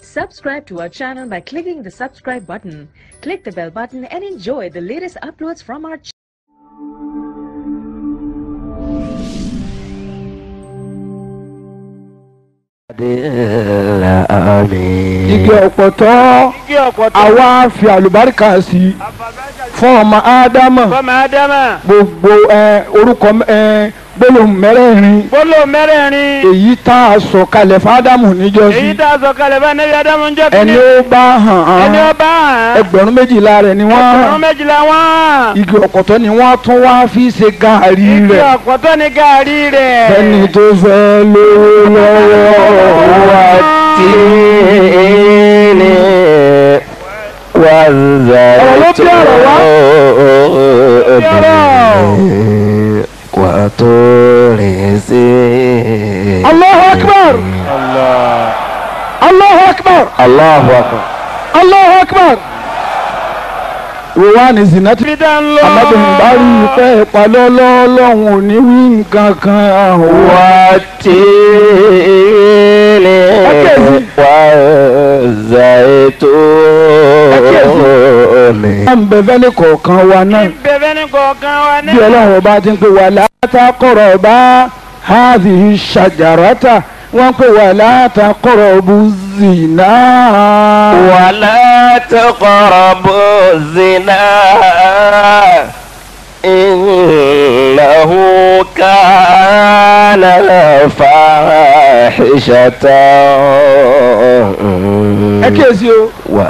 Subscribe to our channel by clicking the subscribe button. Click the bell button and enjoy the latest uploads from our channel. igi ọ̀pọ̀tọ́ igi ọ̀pọ̀tọ́. àwa fi àlùbáríkà sí i fún ọmọ ádámà fọmọ ádámà. gbogbo ẹ, orúkọ ẹ, gbólóhùn mẹ́rẹ̀ẹ̀rin gbólóhùn mẹ́rẹ̀ẹ̀rin. èyí tá a sọ kalẹ̀ fún ádámù níjọ́sí èyí tá a sọ kalẹ̀ bá nẹ́bí ádámù ń jẹ́ ẹni ó bá hàn ẹni án ó bá hàn. ẹgbẹ̀rún méjìlá rẹ̀ ni wọ́n ẹgbẹ̀rún hàn méjìlá wọ́n. igi ọ̀pọ̀tọ́ ni wọ́n tún wá fi ṣe gàárì igi rẹ̀ ọ̀pọ̀tọ́ ni gàárì rẹ̀. ẹni tó fẹ́ lówó lọ́wọ́ wa tí Allahu akbar Allahu akbar Allahu akbar. Allahu akbar wo wá ní zinati ibi tá ń lọ. alábìnrin bá rí ìfẹ́ ìpalọ́lọ́ ọlọ́run ò ní wí nǹkan kan wá. والتين والزيتون wọ́n ń bẹ fẹ́lẹ́ kọ̀ọ̀kan wa náà bẹ̀bẹ̀ ní kọ̀ọ̀kan wa ní. bí ọlọ́run ọba ti ń pè wà látàkọ̀rọ̀ bá hadhihi shajarata wọ́n pè wà látàkọ̀rọ̀ bú zina. ولا تقربوا الزنا إنه كان فاحشة ẹ kíyèsí o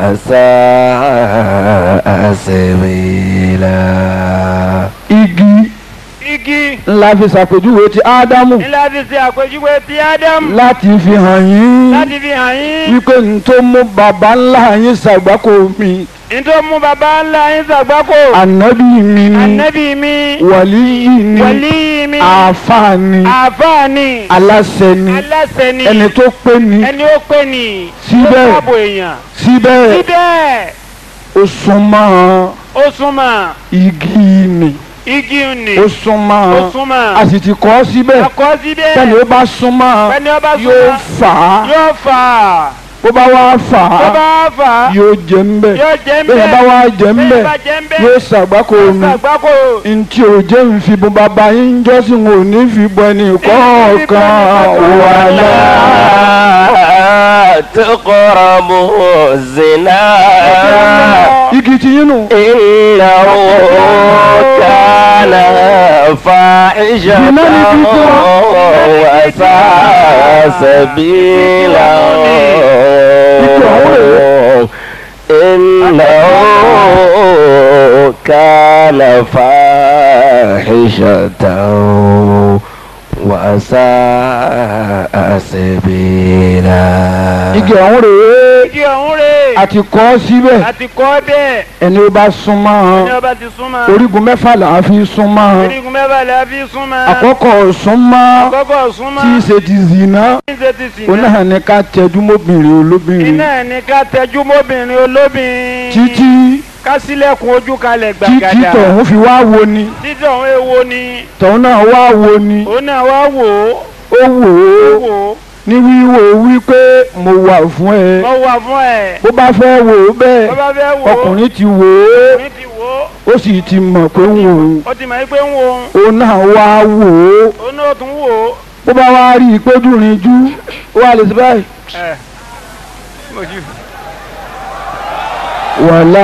وساء سبيلا igi igi. ńlá fi ṣàpèjúwe ti ádámù nílá fi ṣe àpèjúwe ti ádámù. láti fi hàn yín láti fi hàn yín. wípé n tó mú baba ńlá yín ṣàgbákò mi nítorí mú baba ńlá yín ṣàgbákò. ànábì mi ni ànábì mi. wàlíyì ni wàlí mi. àáfàá ni àfáà ni. aláṣẹ ni aláṣẹ ni. ẹni tó pé ni ẹni ó pè ní. Síbẹ̀. tó dáàbò èèyàn. síbẹ̀ síbẹ̀ ó súnmọ́ ó súnmọ́ igi ni igi ni. ó súnmọ́ ó súnmọ́. a sì ti kọ́ síbẹ̀ ọkọ síbẹ̀. tẹ́ni ó bá súnmọ́ ẹni ó bá yóò súnmọ́. fà á yóò fà á. bó bá wá fà tó á bá fà á. yóò jẹ ń bẹ̀ yóò jẹ́ ń bẹ́ẹ̀ bẹ̀. bá wá jẹ ń bẹ́ẹ̀ bẹ̀ bá jẹ́ ń bẹ̀. yóò ṣàgbákò mi ṣàgbákò. ntí ò jẹ́ ń fi bọ́ bàbá yín jọ́sìn ò ní fi bọ́ ẹni kọ̀ọ̀kan wà ولا تقربوا الزنا igi ti yín nù. إنه كان فاحشة وساء سبيلا إنه كان فاحشة وساء سبيلا igi ọ̀hún rèé igi ọ̀hún rè é. àti kọ́ síbẹ̀ àti kọ́ bẹ́ẹ̀. ẹni ó bá súnmọ́ ní ọba ti súnmọ́. orígun mẹ́fà là á fi súnmọ́ orígun mẹ́fà la fi súnmọ́. àkọ́kọ́ súnmọ́ àkọ́kọ́ súnmọ́. tí í ṣe ti zìnà tí ń ṣe ti sìn ó náà ní ká tẹjú mọ́bìnrin olóbìnrin iná ẹ̀ ní ká tẹjú mọ́bìnrin olóbìnrin. títí ká sílẹ̀kùn ojú kalẹ̀ títí gbàgàdà. tọ̀hún fi wá wo ni títí ọ̀hún èwo ni. tọ̀hún náà wá wo ni òun náà wá wò ó. ó wò ó ó wò ó. ní wíwò wípé mo wà fún ẹ wọ́n wà fún ẹ̀. bó bá fẹ́ wò ó bẹ́ẹ̀ bó bá fẹ́ wò ó. ọkùnrin ti wò ó ọkùnrin ti wò ó. ó sì ti mọ̀ pé ń wò ó ó ti mọ̀ pé ń wo òun. òun náà wá wò ó òun náà tún wò ó. bó bá wá rí i pé dùnrin jú ó wà lè ṣe báyìí. ẹ̀ mojú. wàlá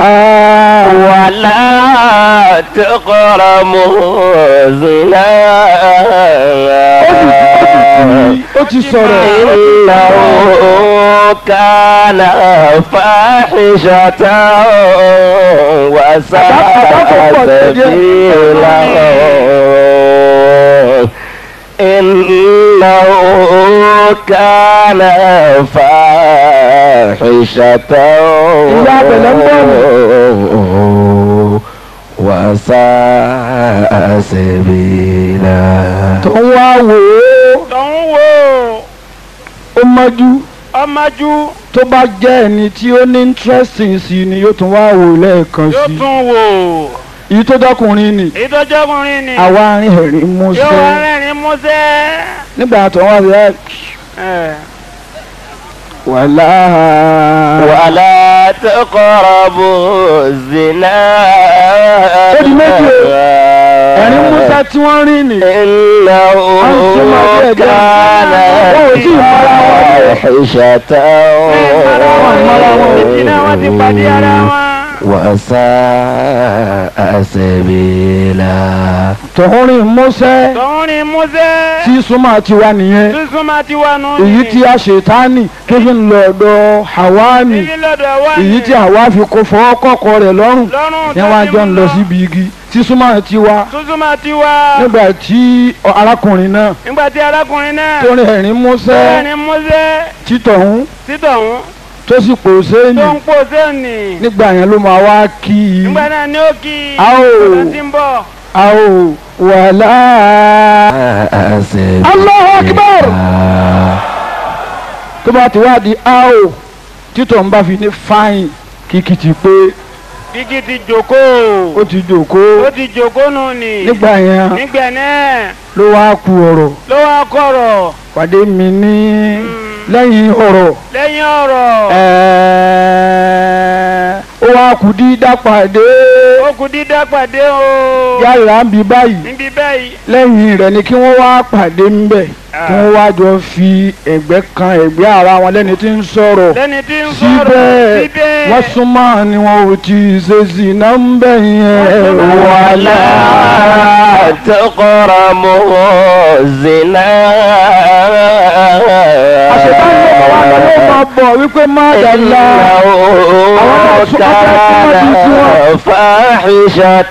ولا تقربوا الزنا ó ti sọ̀rọ̀ إنه كان فاحشة وساء سبيلا إنه كان فاحشة وساء سبيلا tó ń wá wò ó tọ̀hún wò ó. ó mọ́jú ọmọjú tó bá jẹ́ ẹni tí ó ní interesting sí ni yóò tún wá wò lẹ́ẹ̀kan yóò sí tún wò ó. èyí tó dọ́kùnrin ni èyí tó jọkùnrin ni. àwa arìn ẹ̀rín yóò wá músẹ́ rẹ́rìn músẹ́. nígbà tó wá sí ẹ ẹ̀ wàlá. ولا تقربوا الزنا Ó di méjì o. ẹ̀rín musa tí wọ́n rí nì. إنه كان فاحشة ìdílé wọn ti pàdé ara wọn. وساء سبيلا tọ̀hún rìn mọ́sẹ́ tòun ni músẹ́. tí súnmọ́ tiwa nìyẹn. sísun máa ti wà nù. èyí tí a ṣètánì tó fi ń lọ ọ̀dọ̀ hawani Ibi lọ́dọ̀ wa ni. èyí tí àwa fi kó fọwọ́ kọ́kọ́ rẹ̀ lọ́rùn lọ́rùn ní wọ́n á jọ ń lọ síbi igi tí súnmọ́ tiwa sísun máa ti wà. nígbà tí arákùnrin náà nígbà tí arákùnrin náà. tó rìn ẹ̀rín mọ́sẹ́ bẹ́ẹ̀ ni músẹ́. títọ̀hún títọ̀hún tó sì pò sẹ́yìn tó ń pò sẹ́ẹ̀nì. nígbà yẹn ló máa wá kí i nígbà náà ni ó kí i. a ó ọ̀sán tí ń bọ̀. a ó wàlá. سبيلا Allahu Akbar. tó bá ti wá di a ó títọ̀ ń bá fi ní fáyìn kìkì ti pé kíkì ti jòkóo. ó ti jòkó ó ti jòkóo nù ni. nígbà yẹn nígbà náà ló wá ku ọ̀rọ̀ ló wá kọ̀rọ̀. pàdé mi ní lẹ́yìn ọ̀rọ̀ lẹ́yìn ọ̀rọ̀. ẹ̀ẹ́, ó wá kù dídá pàdé ó kù dídá pàdé o. yàrá ń bí báyìí níbi báyìí. lẹ́yìn rẹ̀ ni kí wọ́n wá pàdé ń bẹ̀ kí wọ́n wá jọ fi ẹ̀gbẹ́ kan ẹ̀gbẹ́ ara wọn lẹ́ni tí ń sọ̀rọ̀ lẹ́ni tí ń sọ̀rọ̀ síbẹ̀ síbẹ̀. wọ́n súnmọ́ ni wọn ò tí ì ṣe sí náà ń bẹ̀ yẹn ولا تقربوا الزنا àṣetán ló máa wá lọ ló máa bọ̀ wípé má dàgbà. إنه كان فاحشة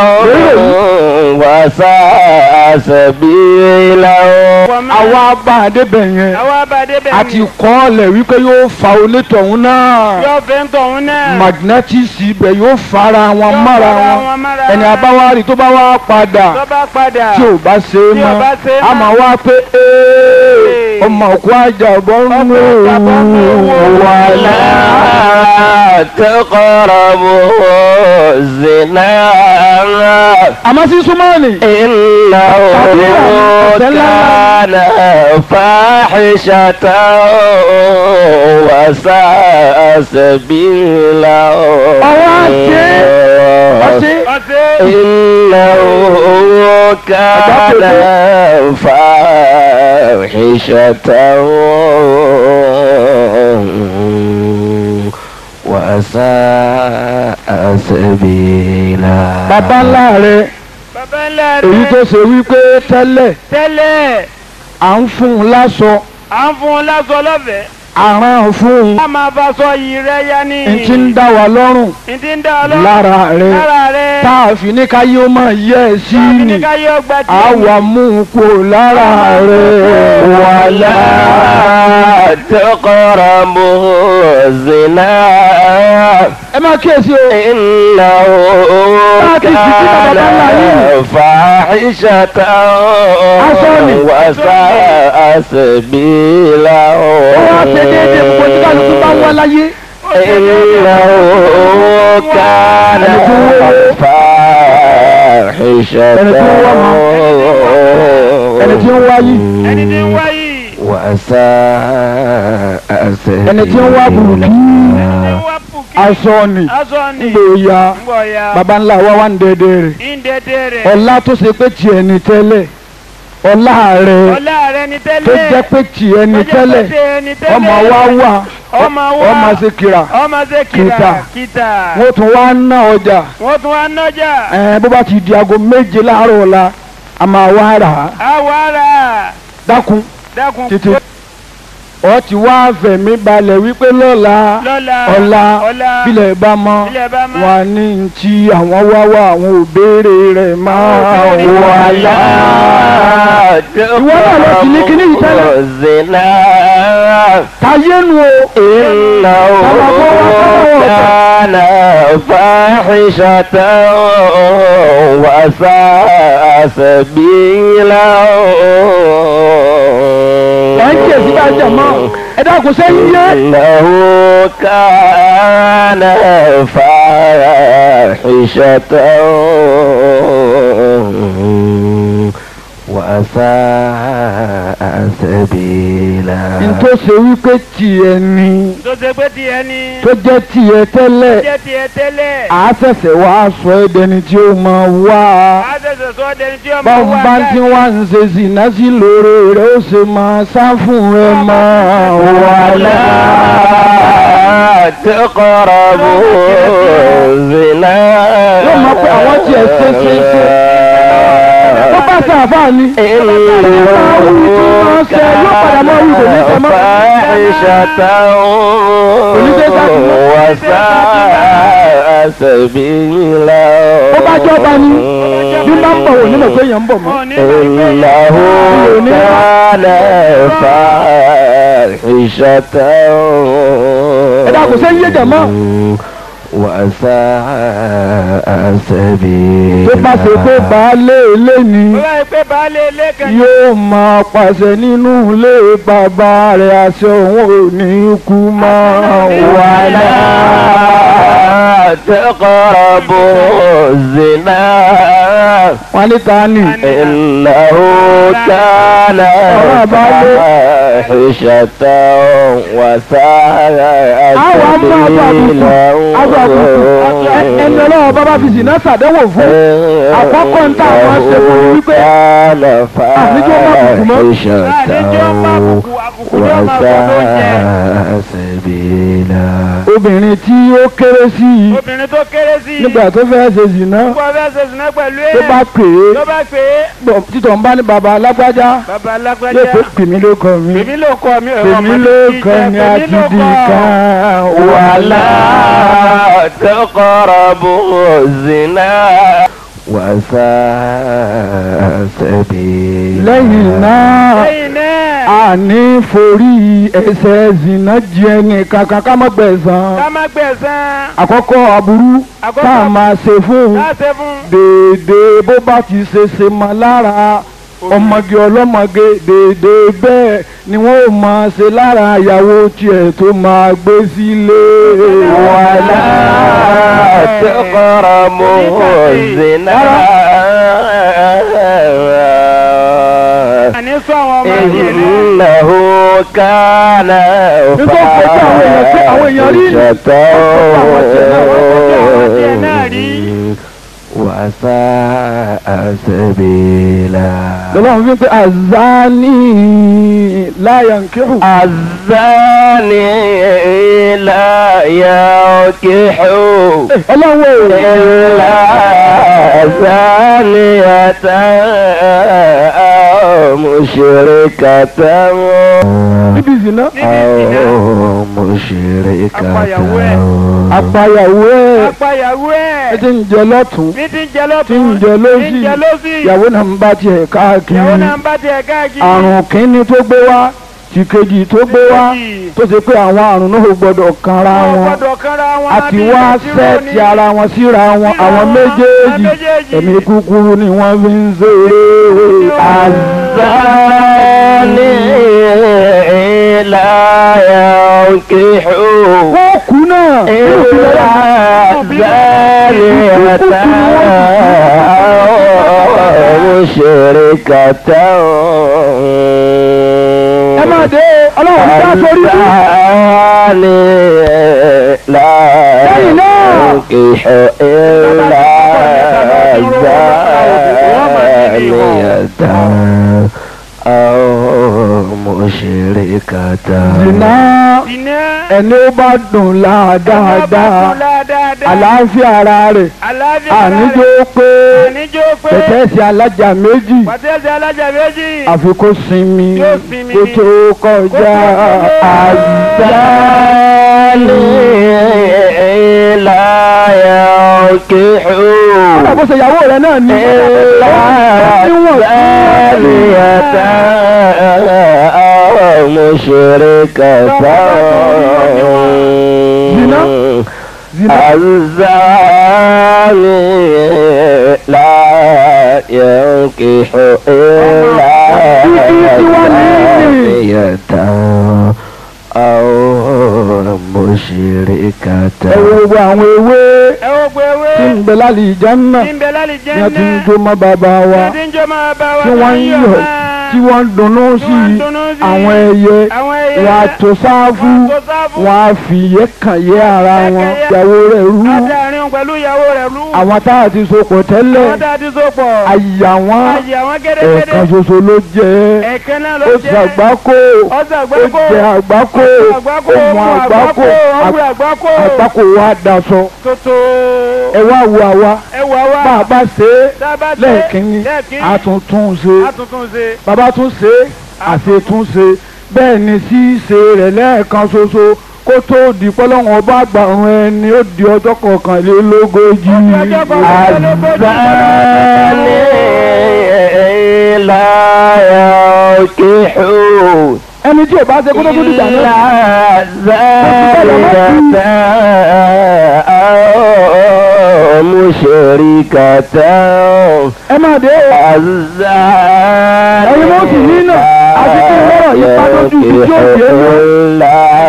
وساء سبيلا àwa bá a débẹ̀ yẹn àwa abàdé bẹ̀ a ti kọ́ ọ lẹ̀ wípé yóò fa onítọ̀hún náà yóò fẹ́ ń tọ̀hún náà. magnetis ibẹ̀ yóò fara wọn Yóò mára fara wọn wọn mára ẹni wọn. abáwárí tó bá wá padà tó bá padà. tí ò bá ṣe é Tí ò mọ́ bá ṣe é a mọ́. máa wá pé "Ee, ọmọ òkú àjàbọ̀ ń Ọmọ àjàbọ̀ ń lò lò wà ولا تقربوا الزنا àmọ́ sí súnmọ́ọ̀nì إنه كان فاحشة وساء سبيلا ọ̀sẹ̀ ọ̀sẹ̀. إنه كان فاحشة وساء سبيلا bàbá ńlá rẹ̀ bàbá ńlá rẹ̀. èyí tó ṣe wípé tẹ́lẹ̀ tẹ́lẹ̀ à ń fún un láṣọ à ń fún un lásọ lọ́fẹ̀ẹ́. àrán fún un a máa bá sọ yìí rẹ yá ní. n ti ń dá wa lọ́rùn n ti ń dá ọ lọ. lára rẹ̀ lára rẹ̀. tá a fi ní ká yóò máa yẹ ẹ sí Tàbí ni ní ká yọ ọgbà tí. àwa mú un kó lára rẹ̀ ولا تقربوا الزنا ẹ máa kíyèsí o إنه كان فاحشة وساء سبيلا ó wá ṣe déédéé gbogbo tí kálukú bá ń wá láyé إنه كان فاحشة ẹni tí ń wá yìí ẹni tí ń wá yìí. وساء سبيلا ẹni tí ń wá burúkú ẹni tí ń wá pùkì. aṣọ ni aṣọ ni. gbòòyà ń bọ̀ ya. baba ńlá wa wà ń dédé rẹ̀ ìndẹ̀dẹ̀ rẹ̀. ọlá tó ṣe pé tiẹ̀ ní tẹ́lẹ̀ ọlá rẹ̀ ọlá rẹ̀ ni tó tẹ́lẹ̀. jẹ́ pé tiẹ̀ ní Tó jẹ́ tẹ́lẹ̀ pé tiẹ̀ ní tẹ́lẹ̀. ọmọ wa wà ọmọ wa. ọmọ ṣe kira ọmọ ṣe Kìtà. kìtà. kìtà. wọ́n tún wá ń ná ọjà wọ́n tún wá nájà. ẹ̀ bó bá ti di aago méje láàárọ̀ ọ̀la a máa wá rà á àwa ara. dákun dákun. tètè ọ ti wá fẹ̀mí balẹ̀ wípé lọ́la lọ́la. ọ̀la ọ̀la. bílẹ̀ bá mọ́ ilẹ̀ bá má. wọn ní tí àwọn wá wá àwọn ò béèrè rẹ̀ máa wà lá. Ìwọ náà lọ sí ní kíní yìí tẹ́lẹ̀. الزنا táyé nu o. إنه كان فاحشة وساء سبيلا ẹ̀ ń jẹ̀ sí bá jẹ̀ mọ́ ẹ dákun sẹ́yìn yé. إنه كان فاحشة وساء سبيلا ntó ṣe wípé tiẹ̀ ni tó ṣe pé tiẹ̀ ni tó jẹ́ tiẹ̀ tẹ́lẹ̀ jẹ́ tiẹ̀ tẹ́lẹ̀ àá ṣẹ̀ṣẹ̀ wá sọ ẹ́ dẹni tí ó máa wá á ṣẹ̀ṣẹ̀ sọ dẹni tí ọmọ báwo wà bá ti wá ń ṣe zìnà sí lóore rẹ̀ ó ṣe máa sá fún ẹ máa wà ولا تقربوا الزنا yóò mọ̀ pé àwọn tiẹ̀ ṣe ṣe ṣe tó bá ṣàfà ni وساء سبيلا ó bá jọba ni bí bá ń bọ̀ wò nílò pé èèyàn ń bọ̀ mọ́. wọn ní ìgbà إنه كان فاحشة ẹ dàgbọ́ sẹ́yìn yé jàmọ́. وساء سبيلا tó bá ṣe pé baálé ilé ni ó bá yẹ pé baálé ilé kan ní yóò máa pàṣẹ nínú ilé bàbá rẹ̀ àṣẹ òun ò ní kú mọ́ wàhálà. ولا تقربوا الزنا wọ́n ní ta ni إنه كان فاحشة وساء àwọn ọmọ àbọ̀ àbùkù àbọ̀ àbùkù ẹ- ẹni ọlọ́wọ́ bá bá fi sìnà ṣàdánwò fún àkọ́kọ́ ń tà wọ́n ṣe fún mi wípé كان àníjọ́ má bùkù mọ́. فاحشة àdéjọ́ bá àbùkù àbùkù ní ọmọ àbọ̀ tó jẹ وساء سبيلا obìnrin tí ó kéré sí i obìnrin tó kéré sí i nígbà tó fẹ́ ṣe zìnà gbọ́ fẹ́ ṣe sùnà pẹ̀lú tó ẹ̀ bá pè tó é bá pè é bọ̀ títọ̀ ń bá ní baba alágbájá bàbá yóò alágbájá pé pèmí ló kọ mi èmi ló kọ mi ẹ̀rọ pèmí ló kọ mi àtìdì kan ولا تقربوا الزنا وساء سبيلا lẹ́yìn náà lẹ́yìn náà àní forí ẹsẹ̀ zìnà jẹ nìkan kan ká má gbẹ̀san ká má gbẹ̀san àkọ́kọ́ aburú Àkọ́kọ́ tá a máa ṣe fún un láṣẹ fún déédéé bó bá ti ṣe ṣe mọ́ lára ọmọge ọlọ́mọge déédéé bẹ́ẹ̀ ni wọ́n ò máa ṣe lára ìyàwó tiẹ̀ tó máa gbé sílé wàhálà. ولا تقربوا الزنا àní sọ àwọn ọmọ yìí rẹ̀ إنه كان Nígbà tó kọ́ àwọn èèyàn pé àwọn èèyàn rí ni. فاحشة وساء سبيلا lọ́wọ́n fi ń pe azani láyà ń kírun. الزاني لا ينكح ọlọ́wọ́ إلا زانية أو مشركة níbi ìsìná أو مشركة apayàwó ẹ̀ apáyàwó ẹ ẹ̀ ti ń jẹ lọ́tún ní ti ń jẹ ti lọ́tún ń jẹ lọ́sì ní ń jẹ lọ́sì ìyàwó náà ń bá tiẹ̀ káàkiri ìyàwó náà ń bá tiẹ̀ káàkiri àrùn kínní tó gbé wá ti kejì tó gbé wá Kejì. tó ṣe pé àwọn àrùn náà ò gbọdọ̀ kanra wọn wọn gbọ́dọ̀ kanra wọn àti bí wá bẹntiró ni. sẹ́ẹ̀tì ara wọn síra wọn Síra àwọn wọn, méjèèjì àwọn méjèèjì. ẹ̀mí kúkúrú ni wọ́n fi ń ṣeré الزاني لا ينكح wọ́n kú náà إلا زانية أو مشركة ẹ máa dé ọlọ́run dá sórí fún الزاني لا ليلى. ينكح إلا زانية أو مشركة zina iná ẹni ó bá dùn láàdáadáa àlàáfíà ara rẹ̀ àlàáfíà àníjó pé àníjó pé pẹ̀tẹ́sì alájà méjì pàtẹ́sì alájà méjì àfi kó sinmi Yóò sinmi kó ni. tó kọjá àzáni. لا ينكح kódà bó ṣe ìyàwó rẹ̀ náà ní. níwọ̀n زانية أو مشركة زنا؟ zina الزاني لا ينكح إلا زانية أو مشركة ẹ wo gbogbo àwọn ewé ẹ wo gbé ewé tí ń bẹ lálẹ́ ìjánná tí ń bẹ lálẹ́ jẹ́ ni a ti ń náà jó mọ́ bàbá wa tí ń jọ máa bá wa tí wọ́n ń yọ̀ tí wọ́n ń dunnú Tí sí wọ́n ń dunnú sí àwọn ẹyẹ àwọn ẹyẹ wọn a tó sáfù Wọ́n á tó sáfù. wọn a fi ìyẹ́ kàn yé ara wọn Ẹ̀kẹ́ yẹ- ìyàwó rẹ̀ rú Adarin pẹ̀lú ìyàwó rẹ̀ lú. àwọn tá a ti sopọ̀ tẹ́lẹ̀ Àwọn tá a ti so pọ̀. àyà wọn Ayé àwọn gẹ́gẹ́dẹ́. ẹ̀ẹ̀kan ṣoṣo ló jẹ́ Ẹ̀kan náà ló ó jẹ́. ṣàgbákò Ó ó ṣàgbákò. jẹ àgbákò Àgbákò. ó mu àgbákò Ọ̀gbìn àgbákò. àgbákò wa daṣọ Tótó. ẹ wá wo àwa Ẹ wà wá. bá a bá ṣe é Tá a bá ṣe. lẹ́ẹ̀kínní Lẹ́ẹ̀kínní. a tún tún ṣe A tuntun ṣe. bàbá tún ṣe é àṣetúnṣe bẹ́ẹ̀ ni ṣíṣe rẹ̀ lẹ́ẹ̀kan ṣoṣo kó tó di pọ́lọ́wọ́n bá gbàrún ẹni ó di ọjọ́ kọkànlélógójì Ó di ọjọ́ kọkànlélógójì. الزاني لا ينكح ẹni tí ò bá ṣe kó tó tó dìgbà náà إلا زانية أو مشركة ẹ máa dé o الزاني ẹ̀yin mọ́ sì ní náà àti kí n lọ́rọ̀ yìí pa lójú ibi tí ó dé lọ.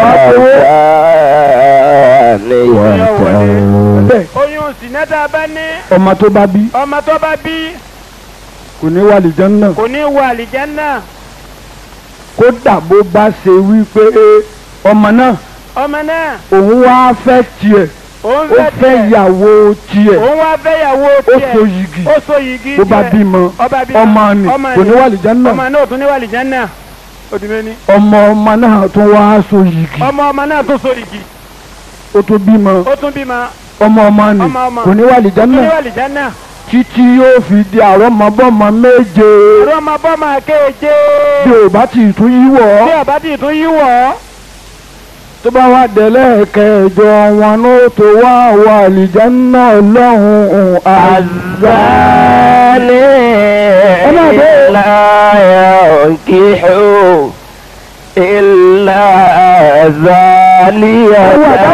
bẹ́ẹ̀ Oyún sinẹ́tà bá ní. ọmọ tó bá bí Ọmọ tó bá bí kò ní wà lìjọ́n náà kò ní wọ àlìjánnà. kódà bó bá ṣe wípé ọmọ náà Ọmọ náà òun wá fẹ́ tiẹ̀ òun ó fẹ́ fẹ́ tiẹ̀. ìyàwó tiẹ̀ Òun wá fẹ́yàwó ó tiẹ̀. so yìgì Ó so yìgì bó bá tiẹ̀. bímọ Ọba bímọ. ọmọ ni Ọmọ kò ní ni. wà lìjọ́n náà Ọmọ náà ò tún ní wọ àlìjánnà. Ó di méní. ọmọ ọmọ náà tún wá so yìgì Ọmọ ọmọ náà tún so yìgì. ó tún bímọ Ó tún bímọ. ọmọ ọmọ ni Ọmọ ọmọ. kò ní wà lìjọ́n Ó tún ní náà wọ àlìjánnà. títí yóò fi di àrọ́mọbọ́mọ méje Ọ̀rọ̀ ọmọ bọ́ máa kéje. bí ò bá ti tún yíwọ́ Bí ọba tí tún yí wọ̀ ọ́. tó bá wá délẹ̀ kẹjọ wọn ló tó wá wà àlìjánnà ọlọ́run àzá. الزاني لا ينكح إلا زانية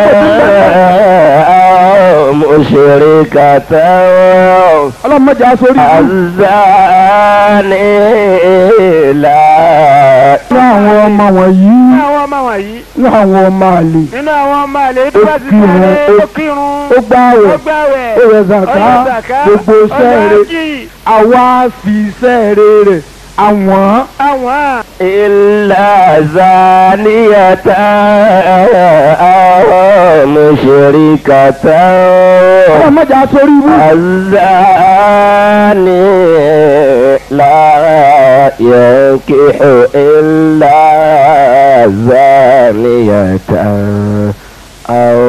أو مشركة ọlọ́mọdé aṣorí الزاني لا ní àwọn ọmọ wọ̀nyí Nínú àwọn ọmọ wọ̀nyí. ní àwọn ọmọ àlè Nínú àwọn ọmọ àlè tó bá ti kírun, sáré ó- ó kírun. ó gbààwẹ̀ Ó gbààwẹ̀. ó rẹ̀ Ó zàká yọ zàká. gbogbo Ó sẹ́ẹ̀rẹ̀ dájì. àwa fi sẹ́ẹ̀rẹ̀ rẹ̀ àwọn Àwọn إلا زانية أو مشركة ọlọ́mọdé aṣorí ibú الزاني لا ينكح إلا زانية أو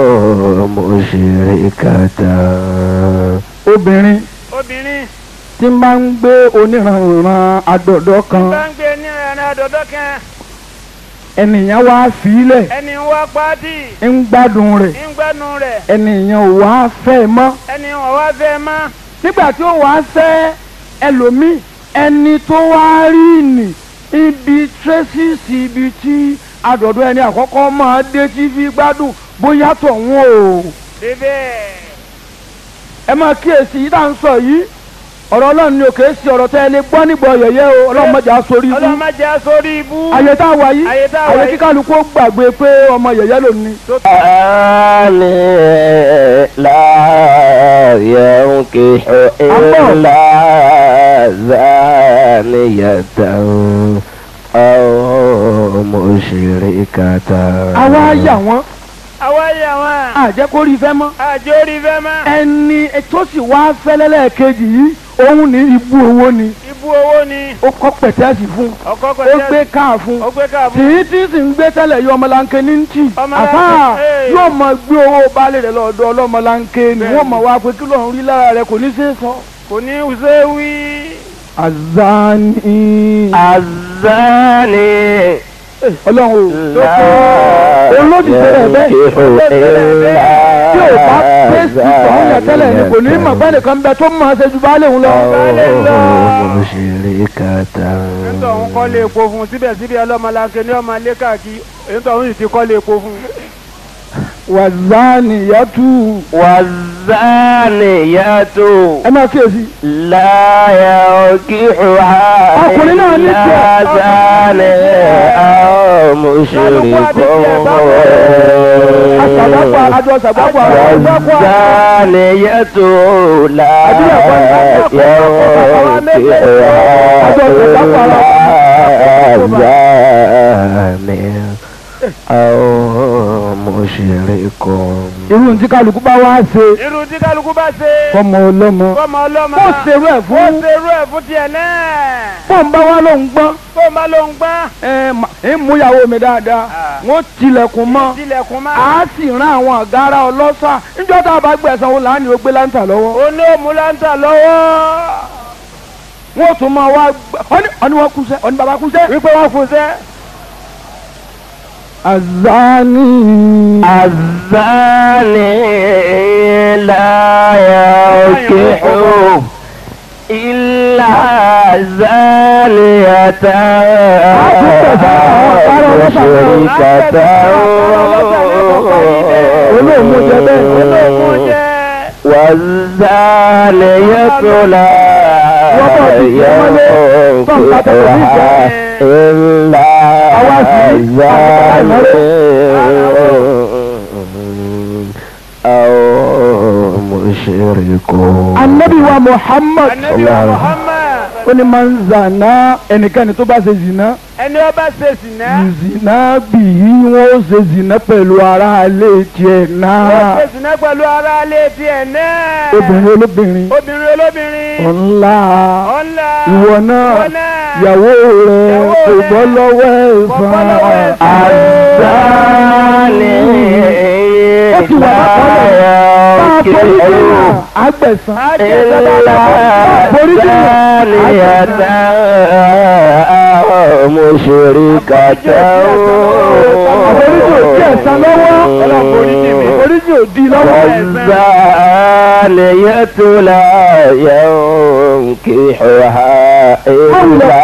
مشركة obìnrin obìnrin tí ń bá ń gbé oníranran àdọ̀dọ̀ kan bá ń gbé ní ẹran àdọ́dọ́ kan. ènìyàn wá fílẹ̀ Ẹni ń wá pàdí. ń gbádùn rẹ̀ ń gbẹ́nu rẹ̀. ènìyàn ò wá fẹ́ mọ́ Ẹni wọ́n wá fẹ́ mọ́. nígbà tí ó wá fẹ́ ẹlòmíì ẹni tó wá rí nì ibi tírẹ́sìsì ibi tí àdọ̀dọ̀ ẹni àkọ́kọ́ máa dé tí fi gbádùn bóyá tọ̀hún o Bébẹ̀. ẹ máa kíyèsí yìí tá à ń sọ yìí ọ̀rọ̀ ọlọ́run ni òkè sí ọ̀rọ̀ tẹ́ ẹ lè gbọ́ nígbà yẹ̀yẹ́ o ọlọ́run mọ̀jà sórí ibú Ọlọ́run má jẹ́ sórí ibú. ayé tá a wà yìí Ayé tá a wà ayé yìí. kíkálukú ó gbàgbé pé ọmọ yẹ̀yẹ́ ló ní. الزاني لا ينكح إلا زانية أو مشركة àwa yà wọ́n Àwa yà wọ́n. àjẹ́ kó rí fẹ́ mọ́ Àjọ orí fẹ́ mọ́. ẹni tó sì wá fẹ́lẹ́lẹ́ kejì yìí òun ní ibú owó ni Ibú owó ni. ó kọ́ pẹ̀tẹ́sì fún Ọkọ ó pẹ̀lú. gbé káà fún Ó gbé káàbù. tìí tí sì ń gbé tẹ́lẹ̀ yọ ọmọlanke ní tì Ọmọlanke, àfà ee. yóò mọ gbé owó baálé rẹ̀ lọ́dọ̀ ọlọ́mọlanke ni Bẹ́ẹ̀ni. wọ́n mọ̀ wá pé kí lóun rí lára rẹ̀ kò ní ṣe é sọ. Kò ní ṣe wí. azani الزاني ọlọ́run o لا olódì tẹ́lẹ̀ bẹ́ẹ̀ tí ò bá pèsè ìtọ́hún yẹn tẹ́lẹ̀ ni kò ní mọ̀ pé nìkan bẹ tó mọ̀ ṣe ju baálé òun lọ. أو مشركة Nítorí òun kọ́ lé epo fún un síbẹ̀síbẹ̀ ọlọ́mọlanke ní ọmọ ilé káàkiri. Nítorí òun sì ti kọ́ lé epo fún un. wàzáni yàtú والزانية ẹ máa kíyèsí. لا ينكحها ọkùnrin náà ní إلا tiẹ̀. زاني أو àṣàbápà مشركون àjọ àṣàbápà àṣàbápà والزانية لا ينكحها زاني أو مشرك irú tí kálukú bá wá ṣe irú tí kálukú bá ṣe fọmọ ọlọ́mọ fọmọ ọlọ́mọ ó ṣerú ẹ̀ ó fún ṣerú ẹ̀ fún tiẹ̀ náà fóun bá wá lóun gbọ́n tó má ló ń gbá ẹ mà- ń mú ìyàwó mi dáadáa wọ́n tilẹ̀kùn mọ́ tilẹ̀kùn má. a sì rán àwọn àgárá ọlọ́ṣà níjọ́ tá a bá gbẹ̀sán wọn láàánú ó gbé láǹtà lọ́wọ́ ó ní òmùláńtà lọ́wọ́ wọ́n tún máa wá gbẹ ọ́ní ọ́ní wọ́n kúṣẹ́ ọ́ní bàbá kúṣẹ́. wípé wọ́n fún sẹ́. azani الزاني لا ينكح إلا زانية مشركة olóòmù jẹ bẹ́ẹ̀ olóògùn jẹ́ والزانية لا ينكحها إلا زاني أو مشرك anabi wa muhammad anabi wa muhammad ó ní máa ń zànà ẹnikẹ́ni tó bá ṣe zìnà ẹni ọba ṣe sìnà zìnà bì í wọ́n ó ṣe zìnà pẹ̀lú ara alẹ́ tiẹ̀ ó náà ṣe sìnà pẹ̀lú ara alẹ́ tiẹ̀ náà obìnrin olóbìnrin obìnrin olóbìnrin ọ̀nla ọ̀la ìwọ náà ìwọ náà ìyàwó rẹ̀ Ìyàwó kò rẹ̀ bọ́ lọ́wọ́ kò bọ́ lọ́wọ́ ẹ̀sán ẹ̀san. الزاني ó ti wà lápọ̀lẹ̀ máa forí jìnnà àgbẹ̀sán إلا زانية أو مشركة àforíjì ò tí ẹ̀sán lọ́wọ́ àforíjì ò di lọ́wọ́ والزانية لا ينكحها إلا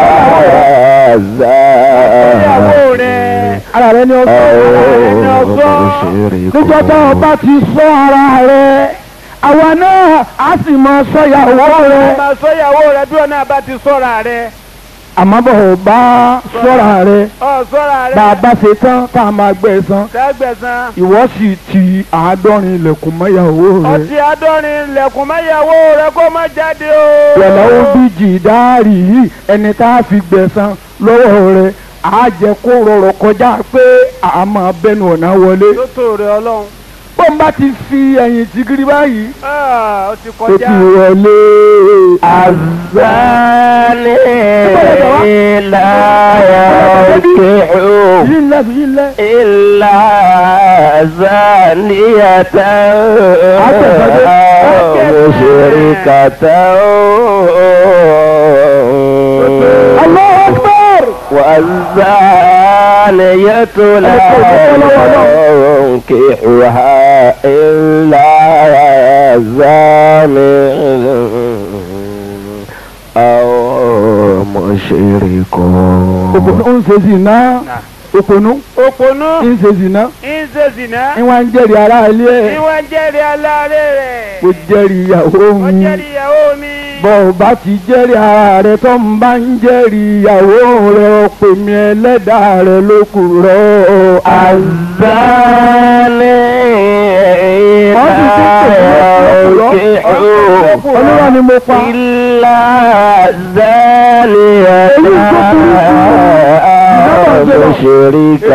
ìyàwó زاني rẹ̀ ara rẹ ni ọgbọ́n أو مشرك níjọ́ tá o bá ti sọ ara rẹ àwa náà á sì máa sọ ìyàwó rẹ máa sọ ìyàwó rẹ̀ bí ọ̀nà bá ti sọ́ra rẹ̀ àmọ́ bọ̀ ò bá sọ́ra rẹ ọ̀ sọ́ra rẹ̀ bá a bá ṣe tán tá a máa gbẹ san sẹ́gbẹ̀sán ìwọ sì ti àádọ́rin ilẹ̀kùn mọ́ ìyàwó rẹ ọtí adọ́rin lẹ̀kùn má ìyàwó rẹ̀ kó má jáde o. wẹ̀lẹ́ ó bí jìdáàrì yìí ẹni tá a fi gbẹ̀san lọ́wọ́ rẹ á jẹ́ kó rọrọ̀ kọjá pé a máa bẹnu ọ̀nà wọlé tó tó rẹ̀ ọlọ́run. bọ́n bá ti fi ẹ̀yìn tìgírí báyìí Ah, ó ti ó kọjá. ti wọlé. الزاني لا ينكح yìí ńlẹ̀ yìí ńlẹ̀. إلا زانية أو مشركة Allahu Akbar. والزانية لا ينكحها إلا زاني أو مشرك òpònú ń ṣe zìnà òpònú òpònú ń ṣe zìnà ń ṣe zìnà ń wá ń jẹ́rìí ara ilé ẹ̀ ìwọ ń jẹ́rìí aláàárẹ̀ rẹ̀. kò jẹ́rìí ìyàwó ó mi jẹ́rìí ìyàwó mi. bọ́ ò bá ti jẹ́rìí ara rẹ tó ń bá ń jẹ́rìí ìyàwó rẹ ó pè mí ẹlẹ́dàá rẹ ló kù rọ الزاني لا ينكح olúwa ni mo pa إلا زانية أو مشركة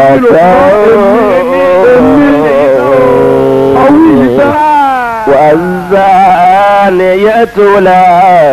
والزانية لا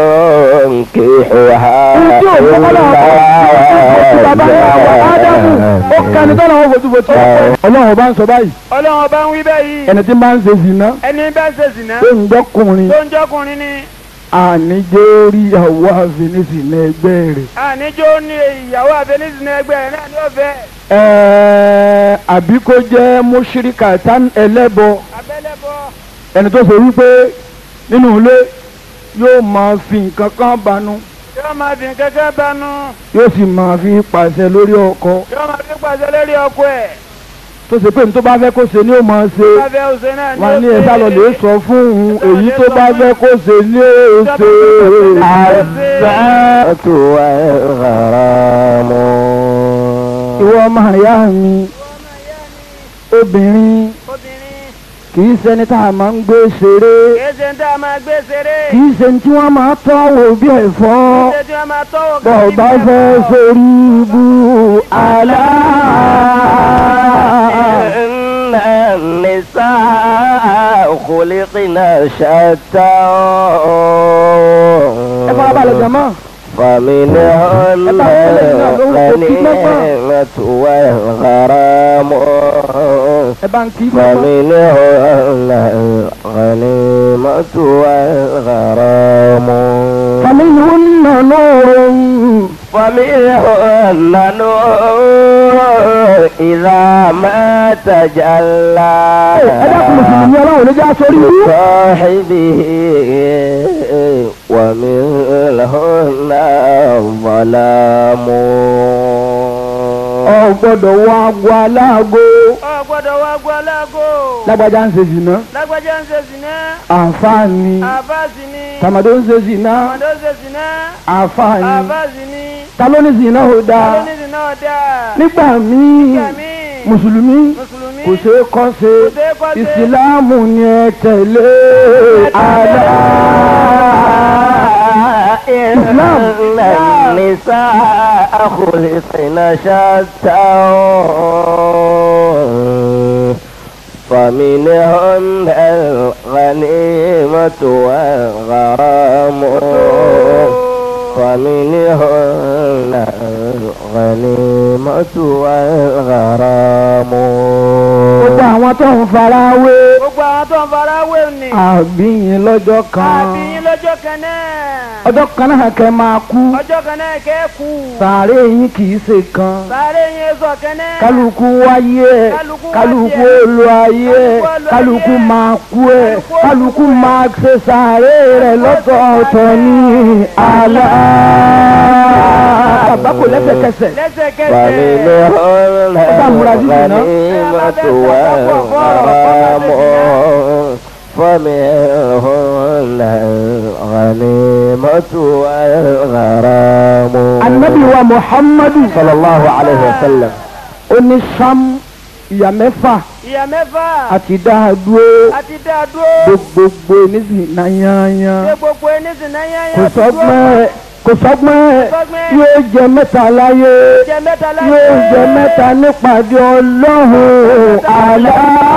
ينكحها tí ò fọwọ́lá ọkọ̀ bàbá yàwó ádámù ó kẹni tó lọ́wọ́ fojú fojú ọlọ́run bá ń sọ báyìí ọlọ́run ọba ń wí báyìí. ẹni tí máa ń ṣe zìnà ẹni bá ń ṣe zìnà tó ń gbọ́kùnrin tó ń jọkùnrin ni. àníjẹ́ orí ìyàwó àfinísì ní ẹgbẹ́ rẹ̀ àníjó ní ìyàwó àfẹnizìnà ẹgbẹ́ rẹ̀ náà ní ọ̀fẹ́. ẹ̀ẹ́ àbí kó jẹ́ mọ́ṣíríkà tán ẹlẹ́bọ abẹ́lẹ́bọ. ẹni tó ṣe wípé nínú ilé yóò máa fi nǹkan kan banú yóò máa fi kẹ́kẹ́ banú. yóò sì máa fi pàṣẹ lórí ọkọ yóò máa fi pàṣẹ lórí ọkọ ẹ̀. tó ṣe pé ní tó bá fẹ́ kó ṣe ni ó máa ṣe bá fẹ́ òṣè náà ní wọn ní ó ẹ̀sà lọ lè sọ fún òun èyí tó bá fẹ́ kó ṣe ni ó ṣe. الزانية والغرام ìwọ ọmọ ìyá mi obìnrin obìnrin kì í ṣẹni tá a máa ń gbé ṣeré kìí ṣe ń tá a máa gbé ṣeré kì í ṣe tí wọ́n máa tọ́ wò bí ẹ̀fọ́ ṣe tí wọ́n máa tọ́wọ́ bọ̀ bá fẹ́ sórí ibú àlá. إن النساء خلقنا شتى ẹ fara balẹ̀ jàmọ́. فمنهن الغنيمة والغرام ẹ bá ń kí fún ọmọ. فمنهن الغنيمة والغرام فمنهن نور فمنهن نور إذا ما تجلى ẹ dákun mùsùlùmí ọlọ́run ló já sórí ibú. صاحبه ومنهن الظلام ọ gbọ́dọ̀ wọ aago aláago ọ gbọ́dọ̀ wá gbọ́ láago lágbájá ń ṣe zìnà lágbájá ń ṣe zìnà àǹfààní àbáàsì ni tàmàdó ń ṣe zìnà ọmọdé ń ṣe zìnà àǹfààní àbáàsì ni ta ló ní zìnà ò dáa alónìí náà dáa nígbà míì Nígbà míì, mùsùlùmí mùsùlùmí kò ṣeé kọ́ ṣe kò ṣeé kọ́ ṣe. ìsìláàmù ni ẹ tẹ̀lé àlá. إن النساء خلقن شتى فمنهن الغنيمة والغرام فمنهن الغنيمة والغرام gbogbo àwọn tó ń fara wé gbogbo àwọn tó ń fara wé ni àbíyín lọ́jọ́ kan àbíyín lọ́jọ́ kan náà ọjọ́ kan náà kẹ́ máa kú ọjọ́ kan náà kẹ́ kú sàárè yín kì í ṣe kan sáré yẹn sọ kan náà kálukú wáyé ẹ Kálukú kálukú wáyé ẹ. olú ayé ẹ Kálukú olú kálukú ayé ẹ. máa kú ẹ Kálukú kálukú olú máa ṣe sàárè rẹ̀ lọ́tọ̀ọ̀tọ̀ ní àlá. bàbá kò lẹ́sẹ̀kẹsẹ̀ lẹ́sẹ̀kẹsẹ̀ فمنهن múra sí ìná. الغنيمة والغرام فمنهن الغنيمة والغرام anabi wa muhammadu صلى الله عليه وسلم ó ní sam ìyá mẹ́fà ìyá mẹ́fà àti dáadúró àti dáadúró gbogbo nísìnyí náà yányán. ṣé gbogbo ẹni sì náà yẹn kò yẹn sọgbọ́n ẹ̀ kò sọgbọ́n ẹ̀ sọgbọ́n ẹ̀. yóò jẹ mẹ́ta láyé jẹ mẹ́ta láyé yóò jẹ mẹ́ta nípàdé ọlọ́run àlá.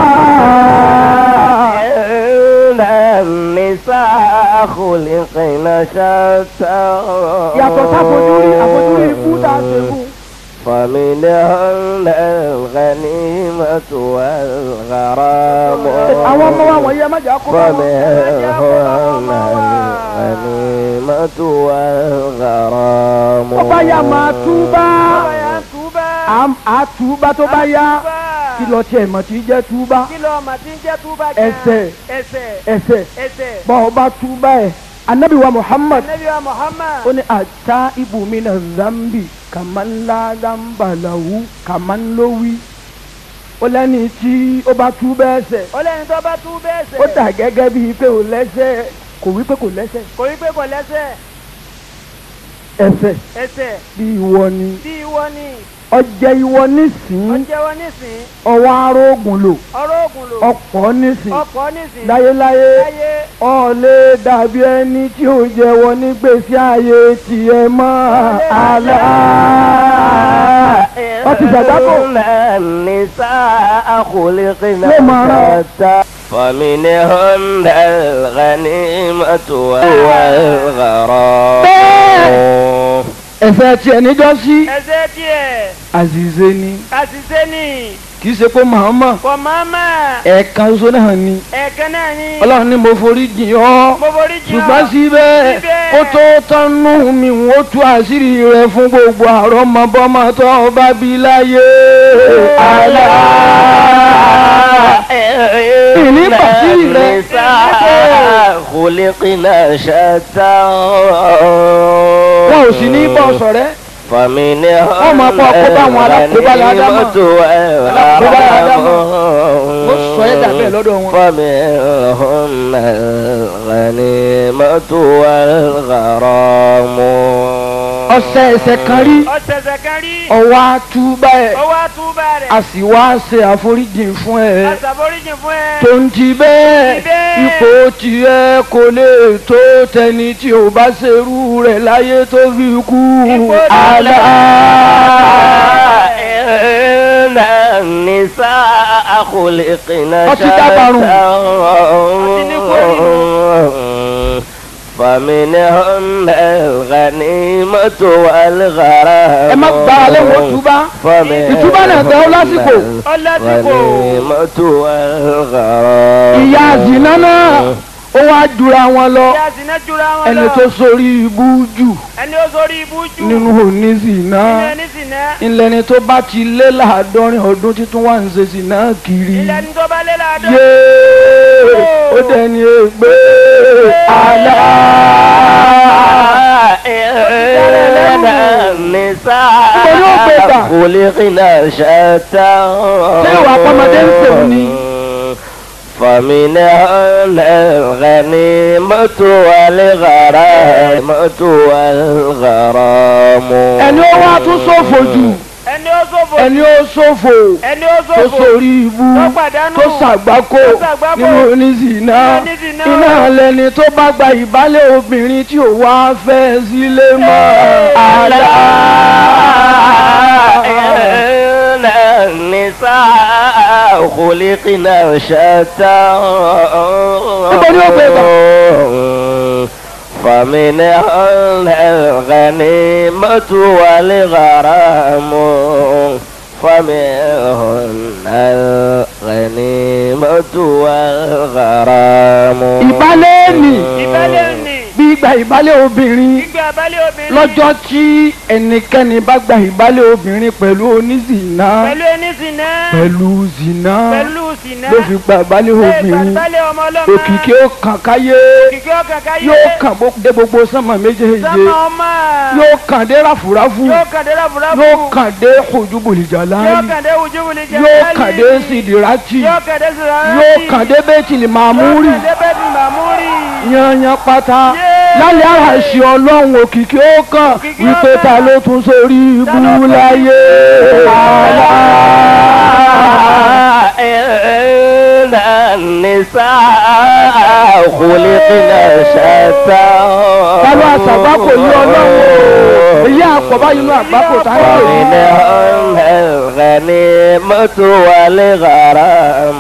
إن النساء خلقن شتى yàtọ̀ sáfojúrí àfojúrí ikú tá a ṣe fún. فمنهن الغنيمة والغرام àwọn ọmọ wa wọ̀nyí ẹ má jà kó bá wọn. فمنهن الغنيمة والغرام ó bá yá máa túbá ọba yà ń túbà Àm- á túbá tó bá yá kí lọ tiẹ̀ mọ̀ tí jẹ́ túbá kí lọ ọmọ tí ń jẹ́ túbà gan Ẹsẹ̀. ẹsẹ̀ ẹsẹ̀ ẹsẹ̀ bọ́ ọ bá túbá ẹ̀ anabi wa muhammad anabi wa muhammad ó ní ata ibùmínà zambi kàmánlá zambalahu kàmánlówí ó lẹ́ni tí ó bá tú bẹ́ẹ̀ sẹ̀ ó lẹ́yìn tó bá tú bẹ́ẹ̀ sẹ̀ ó dà gẹ́gẹ́ bíi pé ò lẹ́sẹ̀ kò wí pé kò lẹ́sẹ̀ kò rí pé kò lẹ́sẹ̀ ẹsẹ̀ ẹsẹ̀ bí ìwọ ni bí ìwọ ni ọjẹ́ ìwọ nísìn ọjẹ́ wọn nísìn ọwọ́ arógùn lò ọ̀rọ̀ ògùn lò ọ̀pọ̀ nísìn ọ̀pọ̀ nísìn láyéláyé láyé ọ̀lẹ́ dàbí ẹni tí ò jẹ́wọ́ nígbèsí ayé tiẹ̀ mọ́ àlá. wọ́n ti ṣàdákò. إن النساء خلقن ليه ما رأى؟ شتى فمنهن الغنيمة والغرام ẹ̀fẹ̀ tiẹ̀ níjọ́ sí ẹsẹ̀ tiẹ̀ àzìzé ni àṣìṣe ni kì í ṣe pé màmá kò máma ẹ̀ẹ̀kan ṣoṣo náà ni ẹ̀ẹ̀kan náà ni ọlọ́run ní mo forí jìn ọ́ mo forí jìn ọ́. ṣùgbọ́n síbẹ̀ Síbẹ̀. kó tó tánú mi wọ́n tú àṣírí rẹ̀ fún gbogbo àrọ́mọbọ́mọ tó bá bí láyé. àlá ìní bàtírì rẹ̀. النساء خلقنا شتى wọn ò sì ní bọ́ sọ̀rẹ́ فمنهم Wọ́n máa kó àkóbá àwọn alákòóbá ládámọ̀. الغنيمة Alákòóbá ládámọ̀. والغرام ó sọ ẹ́ dà bẹ́ẹ̀ lọ́dọ̀ wọn. فمنهم الغنيمة والغرام ọ̀sẹ̀ ẹ̀sẹ̀ kan rí ọ̀sẹ̀sẹ̀ kan rí ọwọ́ àtúbà ẹ̀ owó àtúbà rẹ̀ a sì wá ṣe àforíjì fún ẹ àṣàforíjì fún ẹ. tó ń ti bẹ́ẹ̀ Ti bẹ́ẹ̀. ipò tiẹ̀ kò lè tó tẹni tí ò bá ṣerú rẹ̀ láyé tó fi kú Ipò àlá. إن النساء خلقنا Ọtí dábàrún. فمنهن الغنيمة والغرام ẹ má gbára lẹ́wọ̀n túbá ìtúbá náà tẹ́ ọ lásìkò ọlásìkò الغنيمة والغرام ìyá zina náà ó wá jura wọn lọ ìyá sinẹ́ jura wọn ẹni lọ tó sórí ibú jù ẹni ó sórí ibú jù nínú òní zina nínú ẹni sinẹ́ ńlẹni tó bá ti lé láàádọ́rin ọdún títún wà ń ṣe zina kiri ilẹ̀ ní tó bá lé láàdọ́. yéé ó dẹni ègbé àlá. إن النساء خلقنا شتى Ṣé ìwà ọmọdé ń tèmi ni? فمنهن الغنيمة والغرامة والغرام ẹni ó wá tún ṣòfò jù ẹni ó ṣòfò ẹni ó ṣòfò ẹni ó tó ṣòfò sórí ibú tó pàdánù tó ṣàgbákò tó ṣàgbákò nínú oníṣìná nínú oníṣìná. iná lẹni tó bá gba ìbálẹ̀ obìnrin tí ò wá fẹ́ sílé mọ́ àlá. إن النساء خلقنا شتى Níbo ni ó gbé gbà? فمنهن الغنيمة والغرام فمنهن الغنيمة والغرام ìbálẹ̀ nì ìbálẹ̀ ni bí gba ìbálẹ̀ obìnrin gbígbé abálẹ̀ obìnrin lọ́jọ́ tí ẹnikẹ́ni bá gba ìbálẹ̀ obìnrin pẹ̀lú oníṣìná pẹ̀lú ẹni sinẹ́ pẹ̀lú zìná pẹ̀lú sinẹ́ ló fi gba ìbálẹ̀ Ṣé obìnrin ìgbàgbálẹ̀ ọmọ ọlọ́mọ òkìkí ó kàn káyé òkìkí ọkàn káyé yóò kàn bó- dé gbogbo sánmà méjèèje sọ́mọ ọmọ yóò kàn dé ráfúráfú yóò kàn dé ráfúráfú yóò kàn dé ojúbòlìjà yóò láàyè kàn dé wùjúwùlì jẹ yóò kàn dé sídìrátì yóò kàn dé sùràrà yóò kàn dé bẹ́tìlì màmúrì yóò kàn dé bẹ́ẹ̀ni màmúrì yanyan pátá Yéé. lálẹ́ àràṣì ọlọ́run òkìkí ó kàn Òkìkí ó wípé kàn. ta ló tún sórí ibú ló tún láyé. إن النساء خلقنا شتى Tálọ́ àṣàgbákò yí ọlọ́run o. Èyí àpọ̀bá inú àgbákò tá a ń pè ní. فمنهن الغنيمة والغرام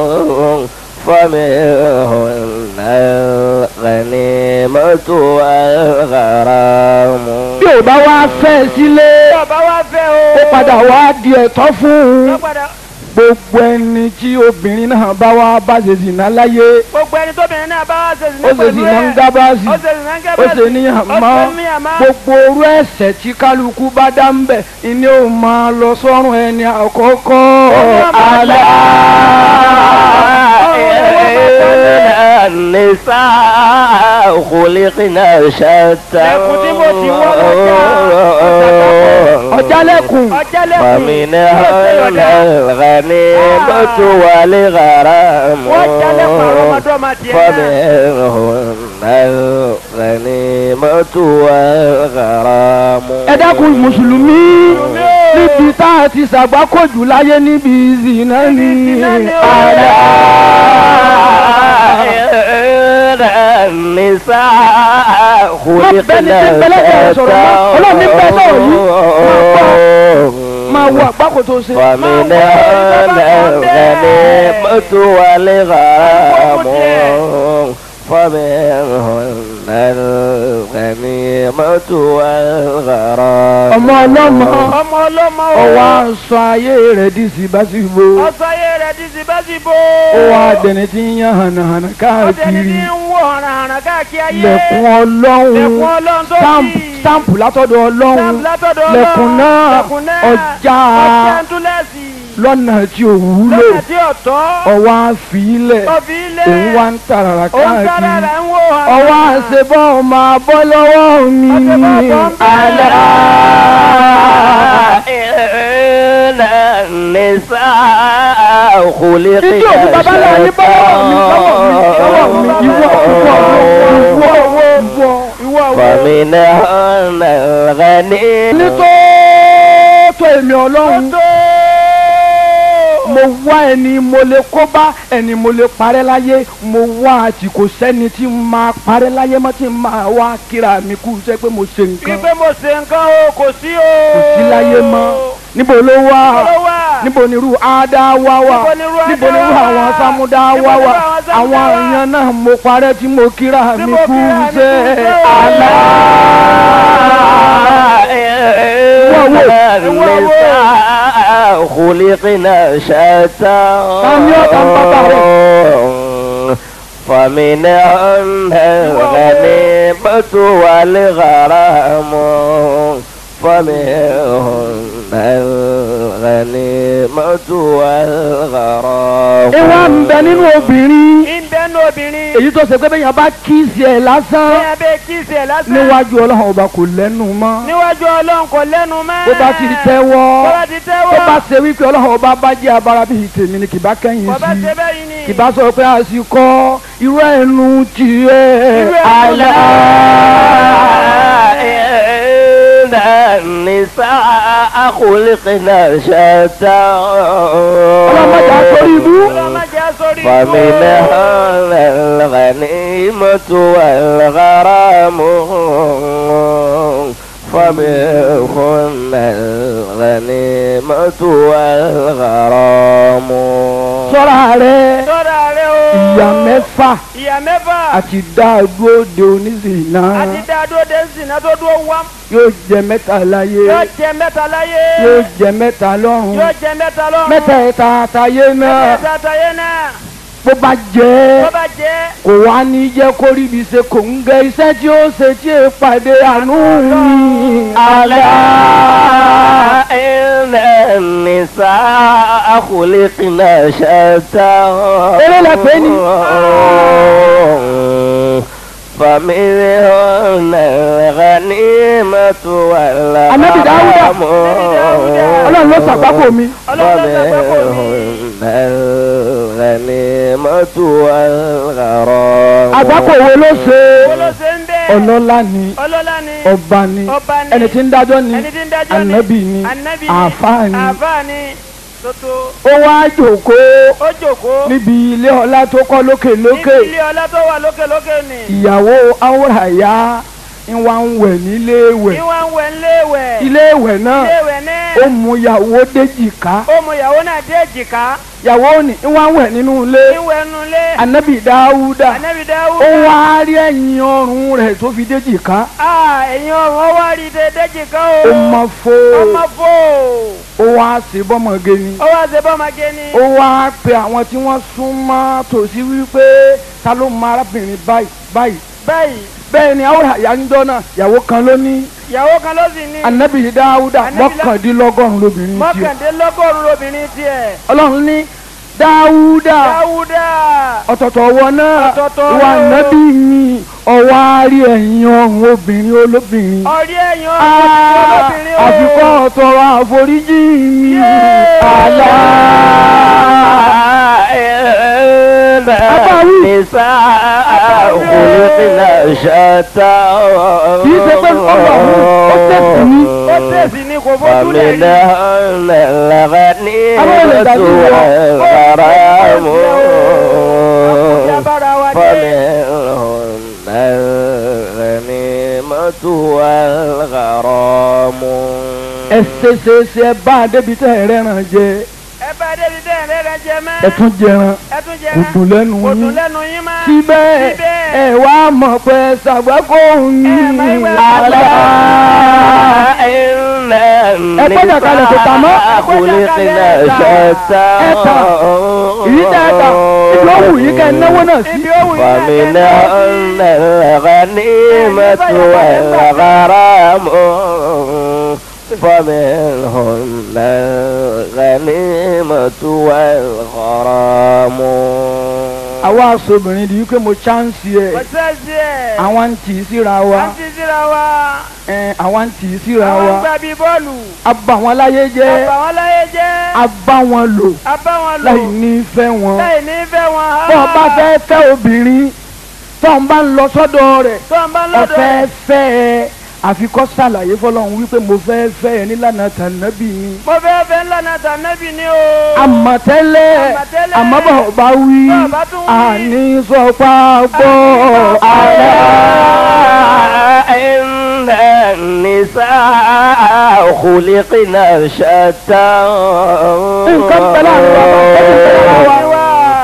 فمنهن الغنيمة والغرام Bí ò bá wá fẹ́ sílé, yóò bá wá fẹ́ o ó padà wá di ẹ̀tọ́ fún yóò un. padà Gbogbo ẹni tí obìnrin náà bá wá bá ṣe zìnà láyé, gbogbo ẹni tóbìnrin náà bá wá ṣe ó sinẹ́ ṣe pẹ̀lú zìnà ń ẹ̀ gábàásì, ó ṣe sinẹ́ ó gẹ́gẹ́ ṣe níyàn mọ́. ó ṣe níyàmá Gbogbo orú ẹ̀ṣẹ̀ tí kálukú bá dá ń bẹ̀, ìní ò máa lọ sọ́run ẹni àkọ́kọ́. Àlá. إن النساء خلقنا شتى Lẹ́kùn tí mo ti wọ́ lọ́jà, Ọ̀jálẹ̀kùn. ọjálẹ̀kùn فمنهن الغنيمة والغرام wọ́n jálẹ̀kùn àwọn ọmọdé ọmọ tiẹ̀ náà فمنهن الغنيمة والغرام ẹ dákun mùsùlùmí níbi tá a ti ṣàgbákòjù láyé níbi ìzìnà ni Ìzìnà ni ó. àlá. إن النساء خلقنا Ọlọ́run ní bẹ́ẹ̀ sọ̀rọ̀ yìí. máa wo àgbákò tó ṣe. فمنهن الغنيمة والغرام فمنهن الغنيمة والغرام ọmọ ọlọ́mọ ọmọ ọlọ́mọ o ọwọ́ aṣọ ayé rẹ̀ di síbáṣíbó ọsọyé rẹ̀ ti sì bá sì bò ó wá dẹni tí ń yan hànàhànà ọdẹni káàkiri tí ń wọ hànàhànà káàkiri ayé lẹ̀kùn ọlọ́run lẹ̀kùn ọlọ́run tó stamp sì stamp látọ̀dọ̀ ọlọ́run stamp látọ̀dọ̀ ọlọ́run lẹ̀kùn náà lẹ̀kùn náà ọjà ọjà ń túlẹ̀sì lọ́nà tí ò wúlò lọ́nà tí ọ̀tọ́ ọwọ́ àfilẹ̀ ọbí ilé òun wá ń tàràrà òun sára káàkiri rẹ̀ ń wò hàn ọwọ́ àṣebọ́ máa bọ́ lọ́wọ́ mi Ọṣẹ bọ́ bọ́ ń bẹ̀. àlá. إن النساء خلقنا Ìdí òkú bàbá náà ní bọ́wọ́ mi lọ́wọ́ mi lọ́wọ́ mi ìwọ ìwọ ìwọ ìwọ ìwọ ìwọ فمنهن الغنيمة ní tó tó èmi ọlọ́run mo wá ẹni mo lè kó bá ẹni mo lè parẹ́ láyé mo wá àti kò sẹ́ni tí n máa parẹ́ láyé mọ́ tí n máa wá kíra mi kú sẹ́ pé mo ṣe nǹkan wípé mo ṣe nǹkan o kò sí o. kò sí láyé mọ́ níbo ló wà Níbo ló wà? níbo ni irú ádá wá wà Níbo ni irú níbo ni irú Ádá wà? àwọn sámúdá Níbo wá ni irú wà àwọn Sámúdá àwọn wà? èèyàn náà mo parẹ́ tí mo kíra Tí mi mo kú kíra mi kú sẹ́ sẹ́. àlá. النساء خلقنا شتى Tani ó ta ń bàbá فمنهن الغنيمة والغرام فمنهن الغنيمة والغرام ìwà ń bẹ nínú obìnrin ìbẹ́nu obìnrin. èyí tó ṣe pé bẹ́ẹ̀ yẹn bá kíìsì ẹ̀ lásán bẹ́ẹ̀ bẹ́ẹ̀ kíìsì ẹ̀ lásán. níwájú ọlọ́run ọba kò lẹ́nu mọ́ níwájú ọlọ́run kò lẹ́nu mọ́. bó bá ti tẹ́wọ́ bó bá ti tẹ́wọ́. bó bá ṣe wípé ọlọ́run ọba bá jẹ́ abara bíi tèmi ni kì bá kẹ́yìn bó bá sí ṣe bẹ́yìn ni. kì bá sọ pé àsìkò irú ẹnu tiẹ̀ Irú ẹnu àlá. إن النساء خلقنا شتى ọlọ́mọdé àtọ́rí ibú ọlọ́mọdé sórí. فمنهن الغنيمة والغرام فمنهن الغنيمة والغرام sọ́ra rẹ̀ sọ́ra rẹ o. ìyá mẹ́fà ìyá mẹ́fà. àti dáàgbò de oníṣìnà àti dáadọ́ de zina tó dúró wá. yóò jẹ mẹ́ta láyé yóò jẹ mẹ́ta láyé. yóò jẹ mẹ́ta lọ́run yóò jẹ mẹ́ta lọ́run. mẹ́ta ẹ̀ta àtàyé náà mẹ́ta tayé náà. bó bá jẹ́ tó bá jẹ́. kò wá ní jẹ́ kó rí ibi ṣe kò ń gẹ iṣẹ́ tí ó ṣe tí è pàdé àánú mi. ألا إن النساء خلقنا شتى Eré lẹ pè ní. فمنهن الغنيمة والغرام Ànábì Dáúdà. ọlọ́run ló ṣàgbákò mi. ọlọ́run ló ṣàgbákò mi. فمنهن الغنيمة والغرام àgbákò wo ló ṣe wo ló ṣe ń bẹ́ẹ̀. ọlọ́lá ni ọlọ́lá ni. ọba ni ọba ni. ẹni tí ń dájọ́ ni ẹni tí ń dájọ́ ni. ànábì ni ànábì ni. àáfàá ni àáfàá ni. tótó. ó wá jòkóó ó jòkó. níbi ilé ọlá tó kọ́ lókè lókè níbi ilé ọlá tó wà lókè lókè ni. ìyàwó awòràyá ń wá ń wẹ̀ níléèwẹ̀ ìwà ń wẹ̀ ńléèwẹ̀. iléèwẹ̀ náà iléèwẹ̀ náà. ó mú ìyàwó déjìká ó mú ìyàwó náà dé èjìká. ìyàwó ni ń wá ń wẹ̀ nínú ilé ìwẹ̀ nulẹ̀. ànábì dáúdà ànábì dáwúdà. ó wá rí ẹ̀yìn ọrùn rẹ̀ tó fi déjìká Ah, ẹ̀yin ọ̀run wá rí de déjìká o. ó mọ fó ọmọ fò. ó wá sí bọ́mọge ni ó wá ṣe bọ́mọge ni. ó wá pe àwọn tí wọ́n súnmọ́ tòsí wípé ta ló mọ arábìnrin báyìí báyìí báyìí bẹ́ẹ̀ ni awòràyá ń jọ́ náà ìyàwó kan ló ní ìyàwó kan ló sì ní. ànábì dáúdà Ànábì Dá- mọ́kàndínlọ́gọ́rùn-ún lóbìnrin tiẹ̀ mọ́kàndínlọ́gọ́rùn lóbìnrin tiẹ̀. ọlọ́run ní dáúdà dáwúdà. ọ̀tọ̀tọ̀ ọwọ́ náà Ọ̀tọ̀ọ̀tọ̀ ìwà ọwọ́. nábì mi ọwọ́ àárí ẹ̀yìn ọ̀hún obìnrin olóbìnrin. ọ̀rí ẹ̀yin Ah, ọ̀run lóbìnrin o. àfikọ́ ọ̀tọ̀rọ̀ àforíjì mi. Yéé. àlá. إن النساء خلقنا شتى kì í ṣe pé ọlọ́run ó tẹ̀sí ní. ó tẹ̀sí ní kò fojú rẹ̀ rí. فمنهن الغنيمة Àwọn والغرام Àkùnjá bára wa dé. فمنهن الغنيمة والغرام ẹ ṣe ṣe ṣe ẹ bá a débi tẹ́ ẹ rẹ́ràn jẹ ẹ bá débi tẹ́ ẹ̀rẹ́ rẹ jẹ mọ́. ẹ tún jẹran ẹ tún jẹ kò dùn lẹ́nu kò dùn yín. lẹ́nu yín mọ́. síbẹ̀ Síbẹ̀. ẹ wá mọ̀ pé ṣàgbákò Ẹ yín. máa ń wá àlá. إن gbọ́dọ̀ kalẹ̀ kò tà mọ́. النساء خلقنا شتى ẹ tà èyí tẹ́ ẹ tà ìlú òwú yìí kẹ́ ẹ náwó náà sí. ibi òwú yìí náà فمنهن الغنيمة والغرام فمنهن الغنيمة والغرام àwa aṣọ́bìnrin di wípé mo ṣáǹsì ẹ̀ kò sẹ́ẹ̀sì ẹ̀. àwọn ń tì í síra wa à ń ti síra wa. ẹ̀, àwọn ń tì í síra àwọn wa gbà bí bọ́ọ̀lù. a bá wọn láyé jẹ́ àbá wọn láyé jẹ́. a bá wọn lò a bá wọn lò. láì ní fẹ́ wọn. láì ní fẹ́ wọn. bọ́ ọ bá fẹ́ fẹ́ obìnrin tó ń bá ń lọ sọ́dọ̀ rẹ̀ tó ń bá lọ́dọ̀ ọ̀fẹ́ rẹ̀. fẹ́ ẹ àfikọ́ ṣàlàyé fọlọ́run wípé mo fẹ́ fẹ́ ẹ nílànà tànàbí mi mo fẹ́ fẹ́ ńlá náà tà nẹ́bì ni o. àmọ̀tẹ́lẹ̀ Àmọ̀tẹ́lẹ̀. àmọ́ bọ̀ bá wí Bá bá tún wí. àní sọpá gbọ́ àlá. إن النساء خلقنا شتى nǹkan bẹ̀rẹ̀ àwọn ọmọ ọmọ wa.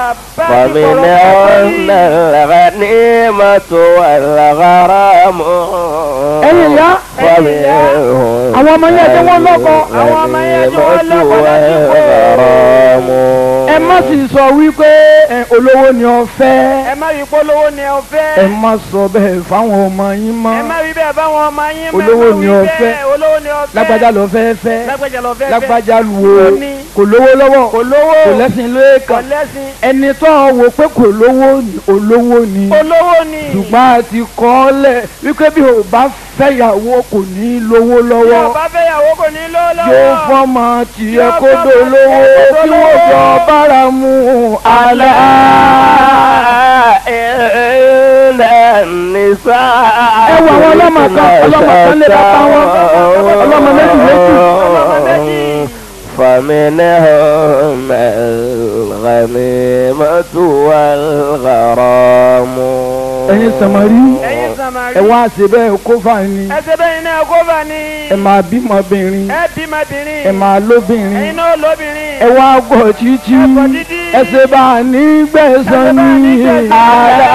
فمنهن الغنيمة والغرام ẹ̀yin ìyá فمنهن àwọn ọmọ yẹn tí wọ́n lọ́kọ àwọn ọmọ yẹn tí wọ́n lọ́kọ láti kó. والغرام ẹ má sì sọ wípé ẹ, olówó ni ọ fẹ́ ẹ má rí polówó ni ọ fẹ́. ẹ má sọ bẹ́ẹ̀ fáwọn ọmọ yín mọ́ ẹ má rí bẹ́ẹ̀ báwọn ọmọ yín mọ́. Olówó ẹ má ni wí ọ bẹ́ẹ̀, fẹ́. olówó ni ọ fẹ́. lágbájá lọ fẹ́ fẹ́ lágbájá lọ fẹ́. lágbájá lu o Kò ní. kò lówó lọ́wọ́ kò lówó. kò lẹ́sìn kò lẹ́ẹ̀kan lẹ́sìn. ẹni tó ń wo pé kò lówó ni olówó ni olówó ni. ṣùgbọ́n a ti kọ́ ọ lẹ̀ wípé bí o bá fẹ́yàwó kò ní lówó bí lọ́wọ́ ọba fẹ́yàwó kò ní lówó lọ́wọ́. yóò fọ́mọ tiẹ̀ Yóò kó fọ́mọ dolówó tiẹ̀ kó kí wọ́n dolówó. jọ bára mu àlá. إن النساء ẹ wo àwọn ọlọ́mọ kan ọlọ́mọ kan lè bàbá wọn ọlọ́mọ méjì méjì. ọlọ́mọ méjì. فمنهم الغنيمة والغرام ẹ̀yin sàmárì ẹ̀yin sàmárì. ẹ wá ṣe bẹ́ẹ̀ kó fà ní ẹsẹ̀ bẹ́ẹ̀ iná ẹ̀kọ́fà ni. ẹ máa bímọbìnrin ẹ bímọbìnrin. ẹ máa lóbìnrin ẹ̀yin náà lóbìnrin. ẹ wá gbọ́ títí Ẹ gbọ́ títí. ẹ ṣe bá a ní gbẹ̀san Ẹ ṣe bá a ní ní gbẹ̀san. àlá.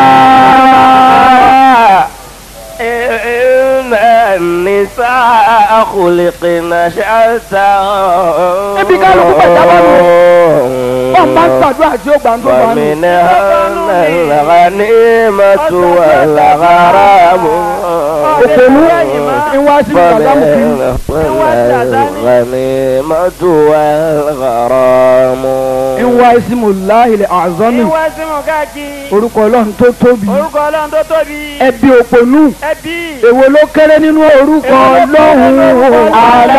إن النساء خلقن شتى Ebi kálukú bàjá bá wọ́n bá ń ṣàdúrà tí ó gbà ń tó bá nù. ومنهن الغنيمة والغرام òkèlú ìwá sí ìgbàdámù kiri. فمنهن الغنيمة والغرام ìwá ìsìmù láhìlẹ̀ àzọ́nì ìwà símù káàkiri. orúkọ ọlọ́run tó tóbi orúkọ ọlọ́run tó tóbi. ẹbí òpònú ẹbí. èwo ló kéré nínú orúkọ ọlọ́run àlá.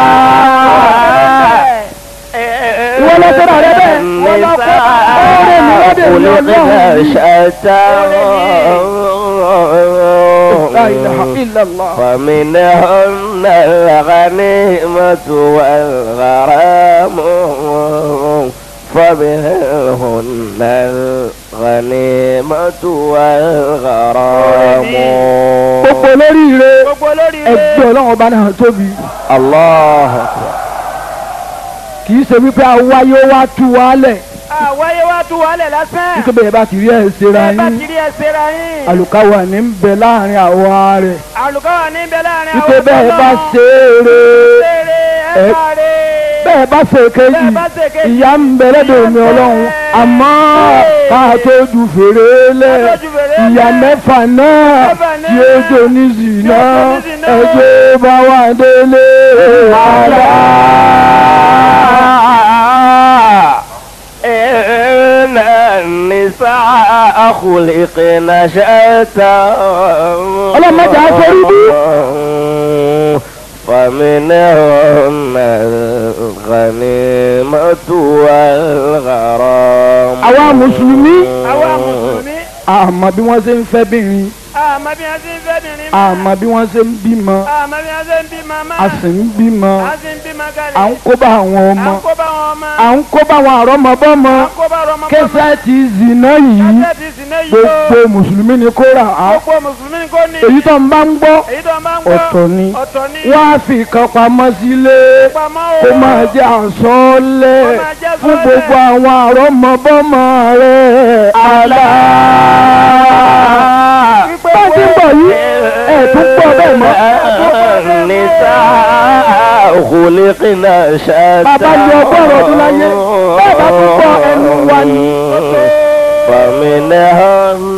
ìwọ lọ sọ́dọ̀ rẹ bẹ́ẹ̀. Ìwọ lọ kọ́ ọ̀rẹ́ mi lọ́dẹ̀ mi Ọlọ́run. La ilaha illallah. فمنهن الغنيمة والغرام فمنهن الغنيمة والغرام gbogbo olóríire gbogbo olórí ẹgbẹ́ ọlọ́run ọba náà tóbi الله kì í ṣe wípé awáyé wá tú wálẹ̀ àwáyé wá tú wálẹ̀ lásán. nítorí bẹ́ẹ̀ bá ti rí ẹ̀ ṣera ẹ bá yín ti rí ẹsẹ̀ ra yín. àlùkáwà ní ń bẹ láàrin àwa rẹ̀ àlùkọ́wà ní bẹ láàrin àwọn nítorí bẹ́ẹ̀ bá ṣe é re Ṣeré ẹ- ẹ bá rè. bẹ́ẹ̀ bá ṣe kejì Bẹ́ẹ̀ bá ṣe kejì. ìyá ń bẹ lẹ́dọ̀ omi Ìyà ń bẹ. ọlọ́run àmọ́ ká tó ju fèrè lẹ̀ Ká tó ju fèrè ìyá lẹ̀. mẹ́fà náà Mẹ́fà náà. tí ó jò ní zìnà Tí ó jò ní zìnà. ẹjọ́ bá wà délé àlá. إن النساء خلقن شتى Ọlọ́run má jẹ́ á sórí bí. فمنهن الغنيمة والغرام àwa mùsùlùmí àwa mùsùlùmí. àmọ́ bí wọ́n ṣe ń fẹ́ bìnrin àmọ́ bí wọ́n ṣe ń fẹ́ bìnrin mọ́. àmọ́ bí wọ́n ṣe ń bímọ àmọ́ bí wọ́n ṣe ń bímọ mọ́. a sì ń bímọ a sì ń bímọ kalẹ̀. à ń kó bá àwọn à ọmọ ń kó bá wọn ọmọ. à ń kó bá àwọn àrọ́mọbọ́mọ à ń kó bá ọmọ kẹsẹ̀ ti zìnà yìí kẹsẹ̀tì sinẹ́ yìí o. gbogbo mùsùlùmí ni kó rà á gbogbo mùsùlùmí ni kò ní. èyí tó ń bá ń gbọ́ èyí tó máa ń gbọ́. ọ̀tọ̀ ni ọ̀tọ̀ ni. wọ́n á fi kan pamọ́ sílé pamọ́ o. kó máa jẹ́ àsọ́ọ́lẹ̀ Kó máa jẹ́ fún àsọ́ọ́lẹ̀. gbogbo àwọn àrọ́mọbọ́mọ rẹ̀ àlá. Wípé bá a ti ń bọ̀ yìí ẹ̀ tún pọ̀ bẹ́ẹ̀ mọ́. النساء خلقن شتى Bàbá ni ọgọ́rùn ọdún láyé, bẹ́ẹ̀ bá tún gbọ́ ẹnu wa ni. فمنهن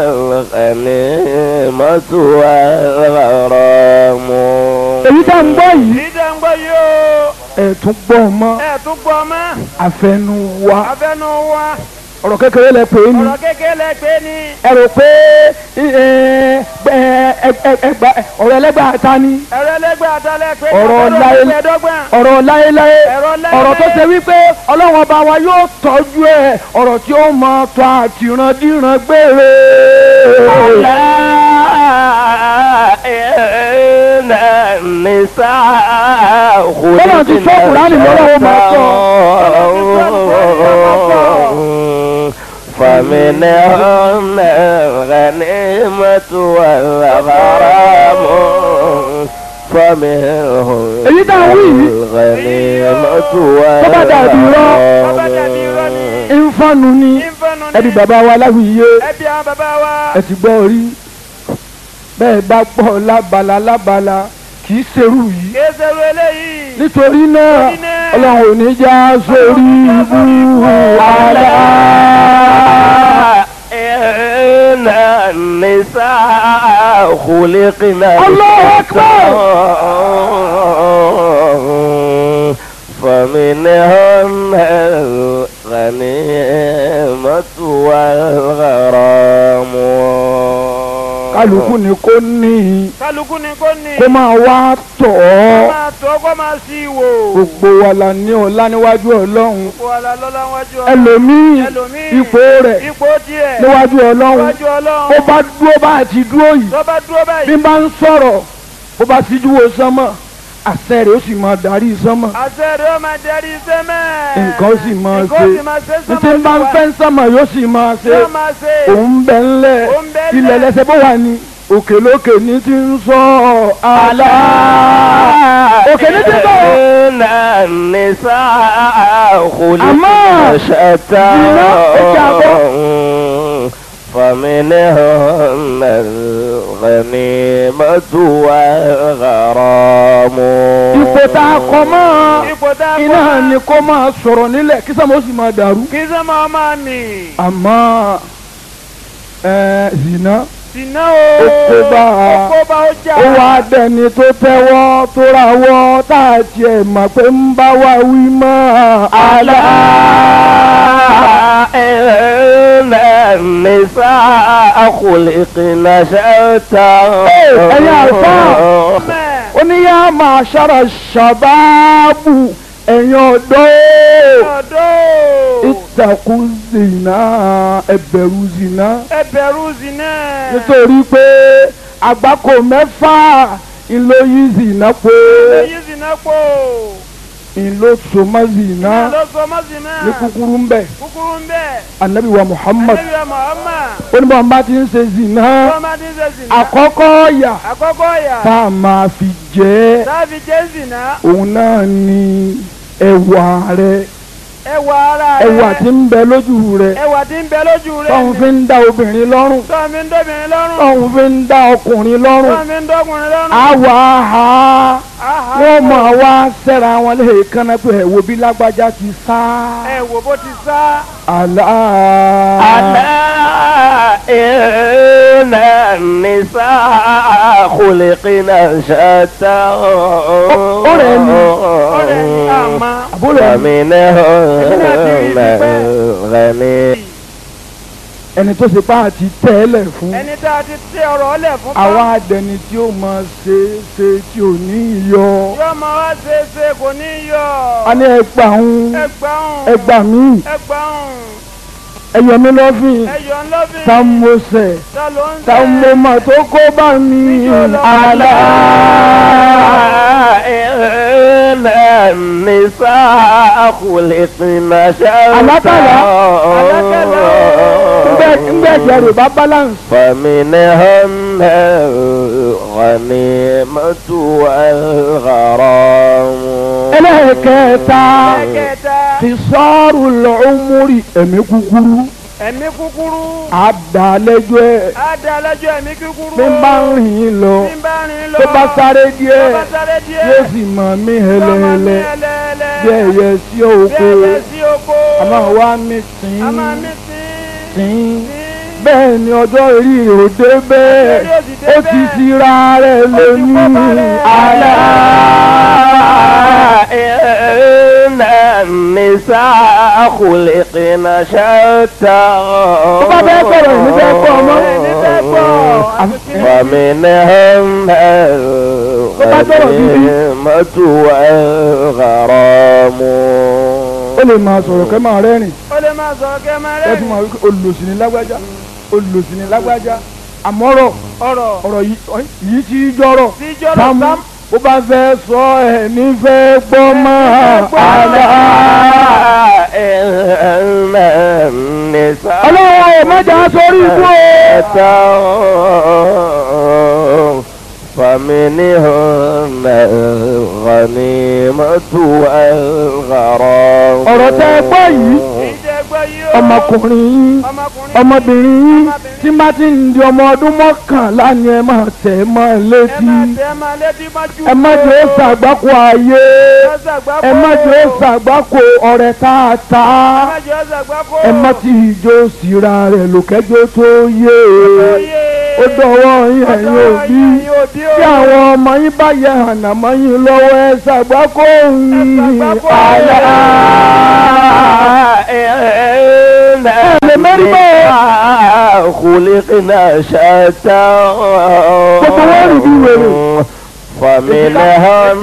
الغنيمة والغرام èyí tá ń gbọ́ yìí èyí tó ń gbọ́ yìí o. ẹ̀ tún gbọ́ mọ́ ẹ̀ tún gbọ́ mọ́. àfẹnu wa abẹ́nu wa. ọ̀rọ̀ kékeré lẹ pè é ni ọ̀rọ̀ kékeré lẹ pé ní. ẹ rò pé ẹ, ẹ, ẹ, ẹ, ẹgbà ọ̀rọ̀ ẹlẹ́gbà ta ni ẹ̀rọ ẹlẹ́gbẹ́ àtàlẹ́ pé ní Ọ̀rọ̀ ọ̀rọ̀ láyé- ẹ̀ẹ́dọ́gbọ̀n. ọ̀rọ̀ láéláé Ọ̀rọ̀ láéláé. ọ̀rọ̀ tó ṣe wípé ọlọ́run ọba wa yóò tọ́jú ẹ̀ ọ̀rọ̀ tí ó mọ tọ́ àtìrandíran gbére. إن النساء Bọ́lá ti sọ Kùránì lọ́wọ́ máa sọ. فمنهن الغنيمة والغرام فمنهم Èyí tá a wí yìí. الغنيمة Tó bá dàbí irọ́. Tó bá dàbí irọ́ ni. ìfọ̀nù ni ìfọ̀nù ni. ẹbí bàbá wa láwùyé ẹbí àwọn bàbá wa. ẹ ti gbọ́ rí bẹ́ẹ̀ bá gbọ́ lábala lábala kì í ṣerú yìí kéésèrú eléyìí. nítorí náà Nítorí náà, ọlọ́run ò ní já sórí ibú àlá. إن النساء خلقنا الله أكبر. فمنهن الغنيمة والغرام kálukú ni kò ní kálukú ni kò ní. kó máa wá tọ̀ ọ́ máa tó kó máa sí wò. gbogbo wa la ní ọlá níwájú ọlọ́run kó ala lọ́la wájú ọlọ́run. ẹlòmíì ẹlòmíì ipò rẹ̀ ipò tiẹ̀. níwájú ọlọ́run níwájú ọlọ́run. ó bá dúró bá àti dúró yìí tó bá dúró bí báyìí. n bá ń sọ̀rọ̀ bó bá síjú wo sánmọ̀ àṣẹ rẹ̀ ó sì máa darí sánmọ̀ àṣẹ rẹ̀ ó máa darí sẹ́mẹ̀. nǹkan ó sì máa nǹkan ó ṣe sì máa ṣe ní tí n bá ń fẹ́ sánmọ̀ yóò sì máa ṣe yóò máa ṣe. òun bẹ ńlẹ̀ Òun bẹ ńlẹ̀. ilẹ̀ lẹ́sẹ̀ bó wà ní òkè lókè ní ti ń sọ àlá òkè ní ti ń sọ إن النساء خلقنا أما شتى زنا إجابة. فمنهن الغنيمة والغرام ipò tá a kọ mọ́ ipò tá a kọ́ iná máa- ni kó máa sọ̀rọ̀ nílẹ̀ kí sánmọ̀ ó sì máa dàrú kí sẹ́mọ̀ ọmọ mi. àmọ́ ẹ̀ zina Sìnà o. Ó kó bá a. Ó kó bá ó jà. ó wá dẹni tó tẹ́wọ́ tó rawọ́ tá a tiẹ̀ mọ̀ pé ń bá wa wí mọ́ àlá. إن النساء خلقنا شتى ẹ̀yin àlùfáà. Mẹ́. ó ní yá máa ṣára ṣàbáàbù ẹ̀yin ọ̀dọ́ Ọ̀dọ́. ìtàkùn zina ẹ̀bẹ̀rù zina Ẹ bẹ̀rù zìnà. nítorí pé àgbákò mẹ́fà ìlóyún zina pé Èyí zìnà pò. ìlósòmọ́ zina Lọ sọ mọ́ zìnà. ní kúkúrú ń bẹ̀ Kúkúrú ń bẹ̀. anabi wa muhammad Ànábì wa Muhammad. ó ní báwọn bá ti ń ṣe zina Wọ́n máa ti ń ṣe zìnà. àkọ́kọ́ ọ̀yà Àkọ́kọ́ yà. tá a máa fi jẹ́ Sáàbì jẹ́ zìnà. òun náà ni ẹwà rẹ Ẹwà ara rẹ̀. ẹwà tí ń bẹ lójú rẹ Ẹwà tí ń bẹ lójú rẹ̀. tọ́hún fi ń dá obìnrin lọ́rùn Tọ́ mi ń dọ́bìnrin lọ́rùn. tọ́hún fi ń dá ọkùnrin lọ́rùn Tọ́ mi ń dọ́kùnrin lọ́rùn. àwa ha Àhà. wọ́n máa wá sẹ́ra wọn lè kánná pé ẹ̀ wo bí lágbájá ti sá Ẹ wò bó ti sá. àlá. ألا إن النساء خلقنا شتى أرني. Ọ̀rẹ́ ni àmọ́. àbúrò ẹni فمنهن الغني ẹni tó ṣe pa àti tẹ́lẹ̀ fún Ẹni tá a ti tẹ ọ̀rọ̀ ọ̀lẹ̀ fún bá. àwa àdẹni tí ó máa ṣe é ṣe tí ò ní yọ Yóò máa wá ṣe é ṣe kò ní yọ. a ní ẹgbà ń Ẹgbàún. ẹgbà mí Ẹgbàún. ẹyọ mi lọ́fìn Ẹyọ ńlọ́bìn. tamosẹ Ta ló ń tẹ̀? tamoma tó kó bá mi àlá. إن النساء خلقنا شتى Alákàlà. ńgbẹ́ ńgbẹ́ ẹ̀jẹ̀ rẹ̀ bá balance. فمنهن الغنيمة والغرام ẹlẹ́ẹ̀kẹta Ẹ̀kẹta. ti sọ́ọ̀rù lọ́ọ́múrì ẹ̀mí kúkúrú Ẹ̀mí kúkúrú. àdàlẹ́jọ́ ẹ̀ Á da alájọ́ ẹ̀mí kúkúrú. bí n bá ń rìn lọ Bí n bá rìn lọ. tó bá sáré Tó díẹ̀ bá sáré díẹ̀. yóò sì mọ̀ mí Yóò máa mí hẹlẹ́hẹlẹ́ ẹlẹ́ẹ̀lẹ́. bí ẹyẹ sí Bí oko ẹyẹ sí oko. àmọ́ wá mi A máa tìǹ mí sí. tìǹ Sí. bẹ́ẹ̀ ni ọjọ́ orí rẹ̀ ò dé bẹ́ẹ̀ ó ti sira rẹ̀ lónìí àlá. إن النساء خلقن شتى tó bá fẹ́ sọ̀rọ̀ ìní fẹ́ kọ́ ọmọ. ومنهم الغنيمة والغرام ó lè máa sọ̀rọ̀ kẹ́ máa rẹ́rìn ó lè máa sọ̀rọ̀ kẹ́ máa ẹ rẹ́ tún máa wí pé olùsìn ní lágbájá olùsìn ní lágbájá àmọ́rọ̀ ọ̀rọ̀ ọ̀rọ̀ yìí yìí ti jọ̀rọ̀ tí jọ́rọ̀ sámú sám bó bá fẹ́ sọ ẹ̀ nífẹ̀ẹ́ gbọ́ mọ́ àlá. إن النساء ọlọ́wọ́ ẹ̀ mẹ́jà sórí ikú o. فمنهم الغنيمة والغرام ọ̀rọ̀ tẹ́ ẹ gbọ́ yìí ìjẹ́ gbọ́ yìí ó ọmọkùnrin yín ọmọkùnrin ọmọbìnrin yín tí má ti ń di ọmọ ọdún mọ́kànlá ni ẹ máa tẹ̀ ẹ́ mọ́ ẹ létí máa tẹ́ ẹ máa létí mọ́jú ẹ má jẹ́ ó ṣàgbákò ayé ẹ má jẹ́ ó ṣàgbákò ọ̀rẹ́ tààtà ẹ má jẹ́ ó ṣàgbákò ẹ má ti ìjó síra rẹ̀ lòkẹ́jọ́ tó yé ó dọ̀wọ́ yín ẹ̀yin òbí tí àwọn ọmọ yín bá yẹ ànàmọ́ yín lọ́wọ́ ẹ ṣàgbákò yín àlá. خلقنا شتى فمنهم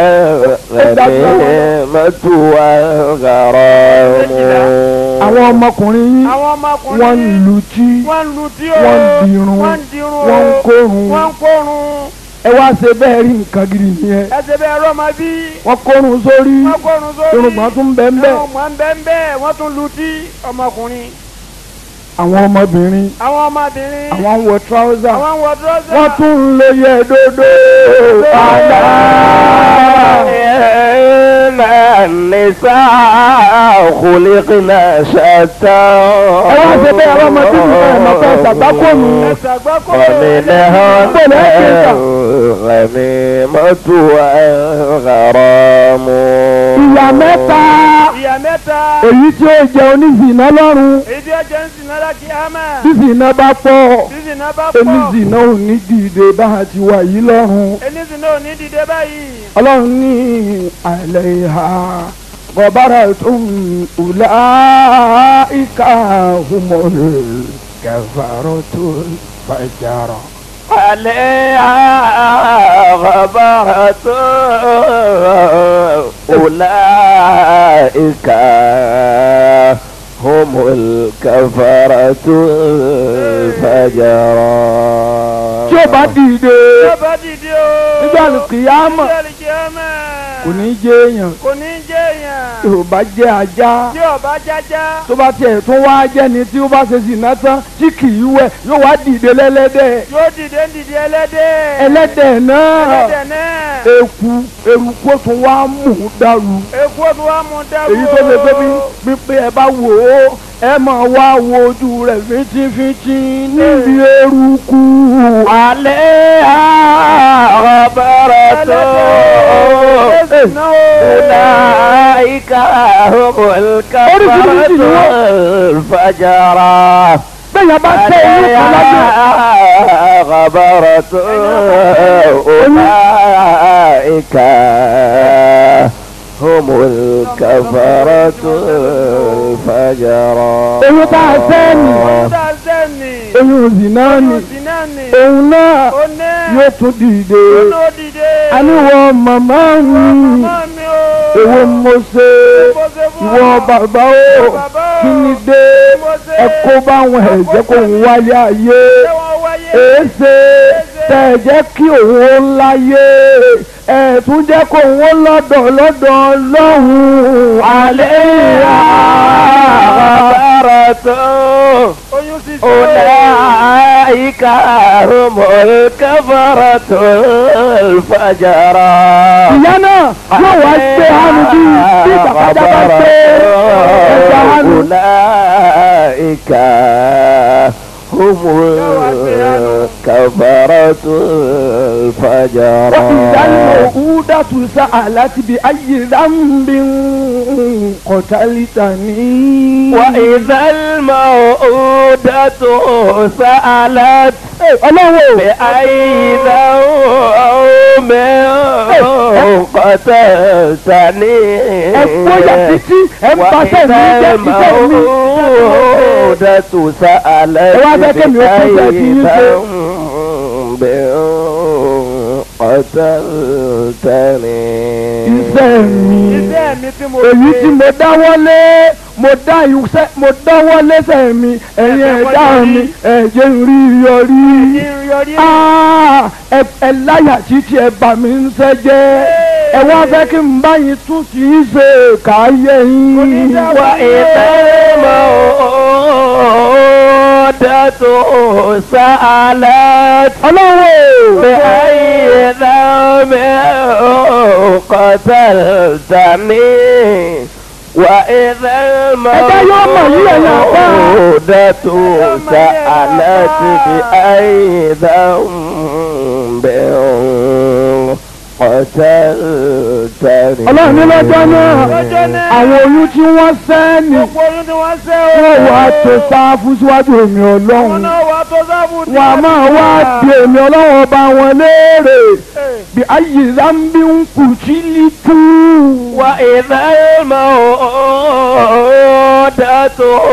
الغنيمة والغرام àwọn ọmọkùnrin yín àwọn ọmọkùnrin wọ́n ń lu tí wọ́n ń lu tí o wọ́n ń dirun wọ́n ń dirun o wọ́n ń kórun wọ́n ń kórun ẹ wá ṣe bẹ́ẹ̀ rí nǹkan gidi nìyẹn ẹ ṣe bẹ́ẹ̀ rọ́ọ̀mà bí wọ́n kórun sórí wọ́n kórun sórí irùngbọ̀n tún bẹ́ẹ̀ bẹ́ẹ̀ irùngbọ̀n ń bẹ́ẹ̀ bẹ́ẹ̀ wọ́n tún lu tí ọmọkùnrin àwọn ọmọbìnrin àwọn ọmọbìnrin àwọn ń wọ trouser àwọn ń wọ dúrọ́sà wọ́n tún ń lo yẹ dodo àlá. إن النساء خلقنا شتى ẹ wá ṣe bẹ́ẹ̀ àwọn ọmọdé yìí ẹ̀ mọ̀ pé ṣàgbákò nù ẹ̀sà gbọ́kọ̀ ومنهم الغنيمة والغرام ìyá mẹ́ta ìyá mẹ́ta èyí tí ó jẹ oníṣìná lọ́rùn èyí tí ó jẹ́ ń sìn náírà kí á mà tí ṣìná bá pọ̀ tí sìn náà bá pọ̀ oníṣìná ò ní dìde bá a ti wà yìí lọ́rùn. ẹnìsìn náà ò ní dìde báyìí ọlọ́run ní àlẹ́ ìhà gọ̀bára tó ń wùlá ìka humọ̀lẹ̀ kẹfàrọ̀ tó fàjàrọ̀. عليها غبرة أولئك هم الكفرة الفجرة tí ó bá dìde tí ó bá dìde o nígbà kìyàmọ̀ nígbà kí á mà kò ní jẹ́ èèyàn kò ní jẹ́ èèyàn tí ó bá jẹ́ ajá tí ó bá jájá tó bá tiẹ̀ tún wá jẹ́ni tí ó bá ṣe sì náà tán tí kì í wẹ̀ yóò wá dìde lẹ́lẹ́dẹ̀ yóò dìde ń dìde ẹlẹ́dẹ̀ ẹlẹ́dẹ̀ náà ẹlẹ́dẹ̀ náà eku eruku ó tún wá mú un dàrú. eku ọdún wa mú dáwọ́ èyí tó lè gbé bí pípé ẹ bá wò ó ẹ máa wá wo ojú rẹ̀ fíntífíntí níbi eruku. عليها غبرة أولئك هم الكفرة الفجرة bẹ́ẹ̀ bá tẹ ìlú kan lábẹ́ عليها غبرة أولئك هم الكفرة الفجرة èyí tá a sẹ́ nì tá a sẹ́ni èyí ò sì náà nì sí náà ni òun náà ó náà yóò tún dìde ó náà dìde àníwọ̀ màmá mi màmá mi o èwo mo ṣe mo ṣe fún ìwọ ọ. bàbá o bàbá o kí ni dé ẹ kó báwọn ẹ̀jẹ̀ kó ń wáyé ayé. ṣé wọ́n wáyé èéṣe tẹ̀ jẹ́ kí òun ó láyé ẹ̀ tún jẹ́ kó òun ó lọ́dọ̀ lọ́dọ̀ lọ́hùn alẹ́ ìhà. غبرة oyún sísè أولئك هم الكفرة الفجرة ìyá náà yóò wá gbé hánu bí bí bàbá bá gbé ẹja hánu. أولئك هم الكفرة الفجرة وإذا الموءودة سألت بأي ذنب قتلتني وإذا الموءودة سألت ọlọ́wọ́ بأي ذنب قتلتني ẹ gbóyà títí ẹ ń bá sẹ́mi jẹ́ iṣẹ́ mi. الموءودة سألت ẹ wá fẹ́ kémi ó tún jẹ́ kí yín ṣe. ذنب قتلتني iṣẹ́ mi iṣẹ́ mi tí mo èyí tí mo dáwọ́lé mo dá iṣẹ́ mo dáwọ́lé sẹ́ mi ẹ̀yin ẹ̀dá mi ẹ̀jẹ̀ ń rí yọrí. kí n yọrí Ah, ẹ ẹ láyà títí ẹ bà mí ń sẹ́ jẹ́ ẹ wá fẹ́ kí n bá yín tún kì í ṣe káyé yín. وإذا الموءودة سألت ọlọ́wọ́ بأي ذنب قتلتني وإذا الموءودة سألت بأي ذنب قتلتني ọlọ́run ní lọ́jọ́ náà lọ́jọ́ náà àwọn oyún tí wọ́n sẹ́ ni gbogbo oyún tí wọ́n ṣe o wọ́n wá tó sáfù síwájú èmi wọn ọlọ́run náà wà tó sábù ní wọn a máa wá di èmi ọlọ́run ọba wọn léèrè bí ayé zambi ń kù sí lítú. وإذا الموءودة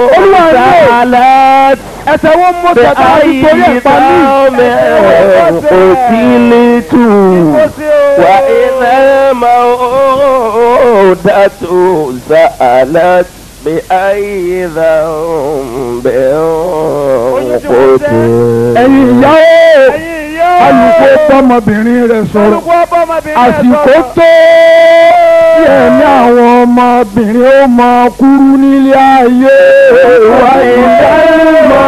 سألت ẹsẹ̀ wọn mú tẹ̀tà nítorí بأي ẹ̀pá mi. ذنب قتلت وإذا الموءودة سألت بأي ذنب قتلت ẹ̀yin ìyá o ẹ̀yin ìyá o alùpùpù bọ́mọbìnrin rẹ̀ sọ̀rọ̀ olùkọ́ ọmọbìnrin àsìkò tó tí ẹ̀mí àwọn ọmọbìnrin ó máa kúrú nílé ayé wa ìdánimọ̀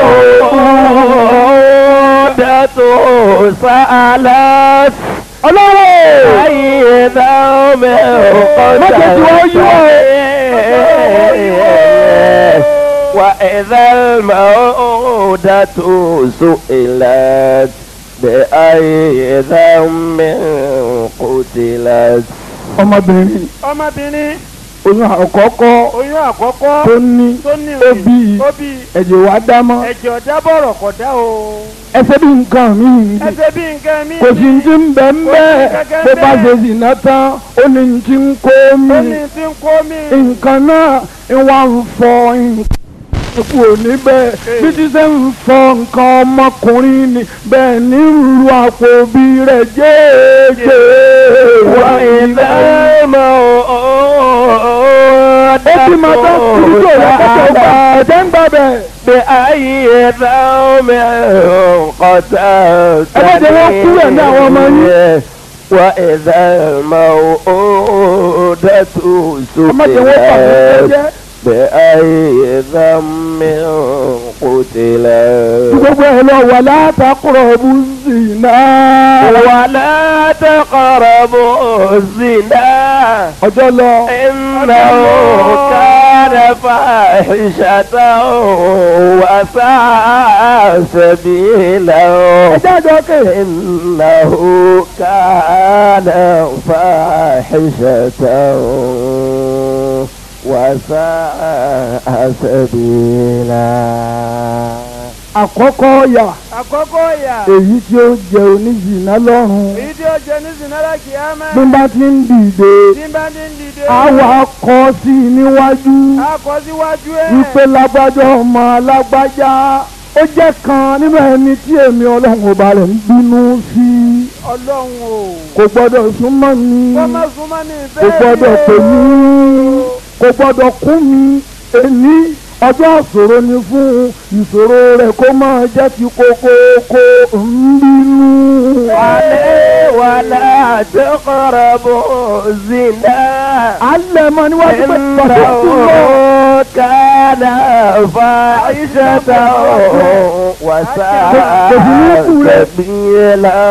الموءودة سألت ọlọ́wọ́ أي ذنب قتلت وإذا الموءودة سئلت بأي ذنب قتلت ọmọbìnrin ọmọbìnrin oyún àkọ́kọ́ oyún àkọ́kọ́ tó ní tó ní ó bí ó bí ẹ̀jẹ̀ wá dámọ́ ẹ̀jẹ̀ ọ̀dá bọ̀rọ̀ kọ̀dá o ẹsẹ̀ bí nǹkan mi ẹsẹ̀ bí nǹkan mi kò sí ti ń bẹ́ ń bẹ́ bó bá ṣe sì ná tán ó ní ti ń kó mi ó ní tí ń kó mi nǹkan náà ń wá ń fọ nǹkan kú níbẹ̀ bí ti ṣe ń fọ nǹkan ọmọkùnrin ni bẹ́ẹ̀ ní ru àpò bí rẹ̀ jẹ́ẹ́jẹ́ wá وإذا ilẹ̀. ó ti máa tán kúrú tó rẹ̀ kẹ́kẹ́ gbà ẹ̀jẹ̀ ń gbà bẹ̀. بأي ذنب قتلت ẹ má jẹ́ wọ́n kú rẹ̀ ní àwọn ọmọ yín. وإذا الموءودة ẹ má jẹ́ wọ́n fà mí سئلت jẹ́. بأي ذنب قتلت gbogbo ẹ̀ lọ wà látàkùrọ̀ bú sí náà. ولا تقربوا الزنا ọjọ́ lọ. إنه كان فاحشة وساء سبيلا ẹjẹ́ àjọ kè. إنه كان فاحشة وساء سبيلا àkọ́kọ́ yà àkọ́kọ́ ìyà èyí tí ó jẹ oníjìnà lọ́rùn èyí tí ó jẹ ní sinara kìámà bí n bá ti ń dìde tí bá ní dìde àwa kọ sí i níwájú a kọ síwájú ẹ̀ wípé lágbájá ọmọ lágbájá ó jẹ́ kan nínú ẹni tí èmi ọlọ́run ọba rẹ̀ ń bínú sí ọlọ́run o kò gbọ́dọ̀ súnmọ́ mi kọ́ má súnmọ́ ní kò ìbéèrè gbọ́dọ̀ pè mí kò gbọ́dọ̀ kún mi èní ọjọ́ ìṣòro ni fún ìṣòro rẹ̀ kó máa jẹ́ ti kókókó ń bínú. ولا تقربوا الزنا alẹ́ mọ níwájú pé bàbá tó lọ. إنه كان فاحشة وساء سبيلا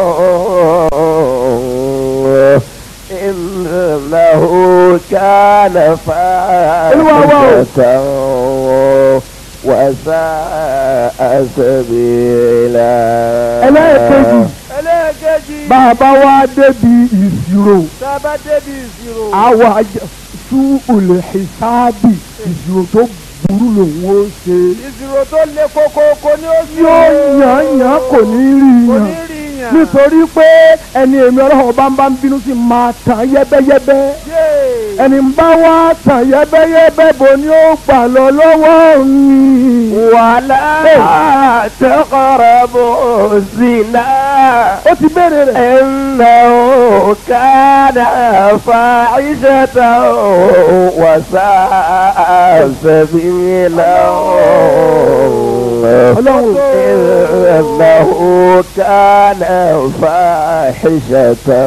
إنه كان فاحشة وساء سبيلا ẹlẹ́ẹ̀kejì ẹlẹ́ẹ̀kejì bàbá wa débi ìṣirò tá a bá débi ìṣirò àwa sú olè hisabi ìṣirò tó burú lòun ó ṣe ìṣirò tó le kókókó ni ó ṣe. yóò yàn yàn kò ní rí kò yàn ní rí yàn. nítorí pé ẹni èmi ọlọ́run bá ń bá ń bínú sí máa tàn yẹ́bẹ́yẹ́bẹ́ Yéè. ẹni ń bá wá tàn yẹ́bẹ́yẹ́bẹ́ bò ní ó gbà lọ lọ́wọ́ mi. ولا تقربوا الزنا ó ti béèrè rẹ̀. إنه كان فاحشة وساء سبيلا ọlọ́run إنه كان فاحشة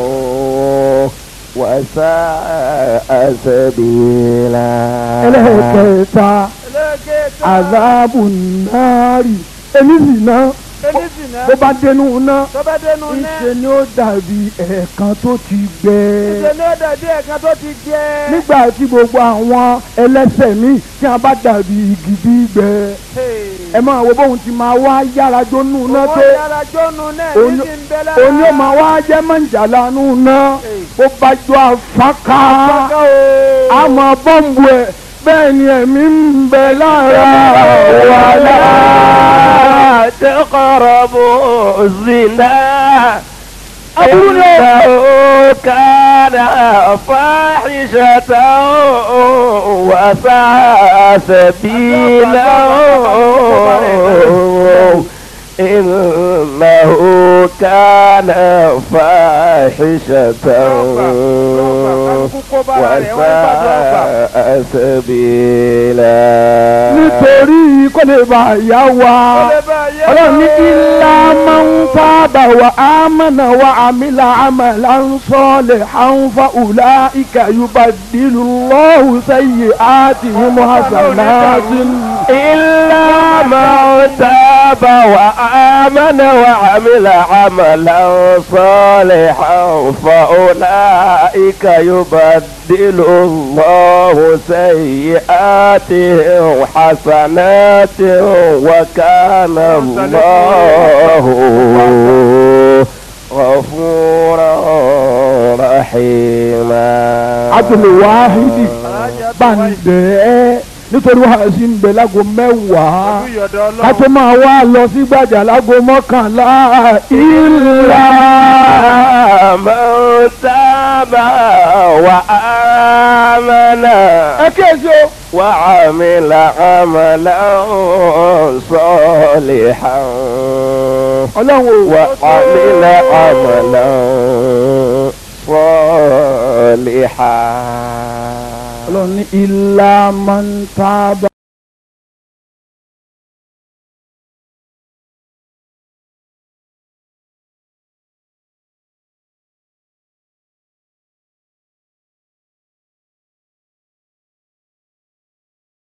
وساء سبيلا ẹlẹ́kẹ̀ẹ́ta ẹlẹ́gẹ̀ẹ́ta. azabu nari èmi sì ná enísìnà. bó bá dénú ná tó bá dénú náà. ìṣe ni ó dàbí ẹ̀ẹ̀kan tó ti gbẹ. ìṣe ni ó dàbí ẹ̀kan tó ti jẹ. nígbà tí gbogbo àwọn ẹlẹ́sẹ̀ mi tí a bá dàbí igi gbígbẹ ẹ máa wo bóun ti máa wá yára jónú ná owó tó yàrá jónu náà Òun- ní ti ń bẹ lára. òun yóò máa wá jẹ́ mọ̀jàlá nù ná bó bá jọ àfákà àmọ́ bọ́ǹbù ẹ̀ bẹ́ẹ̀ ni ẹ̀mí ń bẹ lára wàhálà. ولا تقربوا الزنا أقول إنه كان فاحشة وساء سبيلا إنه كان فاحشة وساء سبيلا nítorí kó lè bá yá wa ọlọ́run ní ilá máa ń sábà wà á mọ̀nà wà àmìlà àmàlà ń sọ́ọ̀lẹ̀ àǹfà ùlà ìkà yorùbá dìlù lọ́hùn sẹ́yìn àti ìmọ̀ àṣàláàtì. إلا من تاب وآمن وعمل عملا صالحا فأولئك يبدل الله سيئاتهم حسنات وكان الله غفورا رحيما abdul wahidi bàǹdẹ̀ ẹ́ nítorí wàá sí ń bẹ lágo mẹ́wàá ká tó máa wá lọ sí gbàjà lágo mọ́kànlá ìlà. من تاب وآمن ẹ kíyèsí o. وعمل عملا صالحا ọlọ́run ò وعمل عملا صالحا ọlọ́run ní ilá máa ń tábà.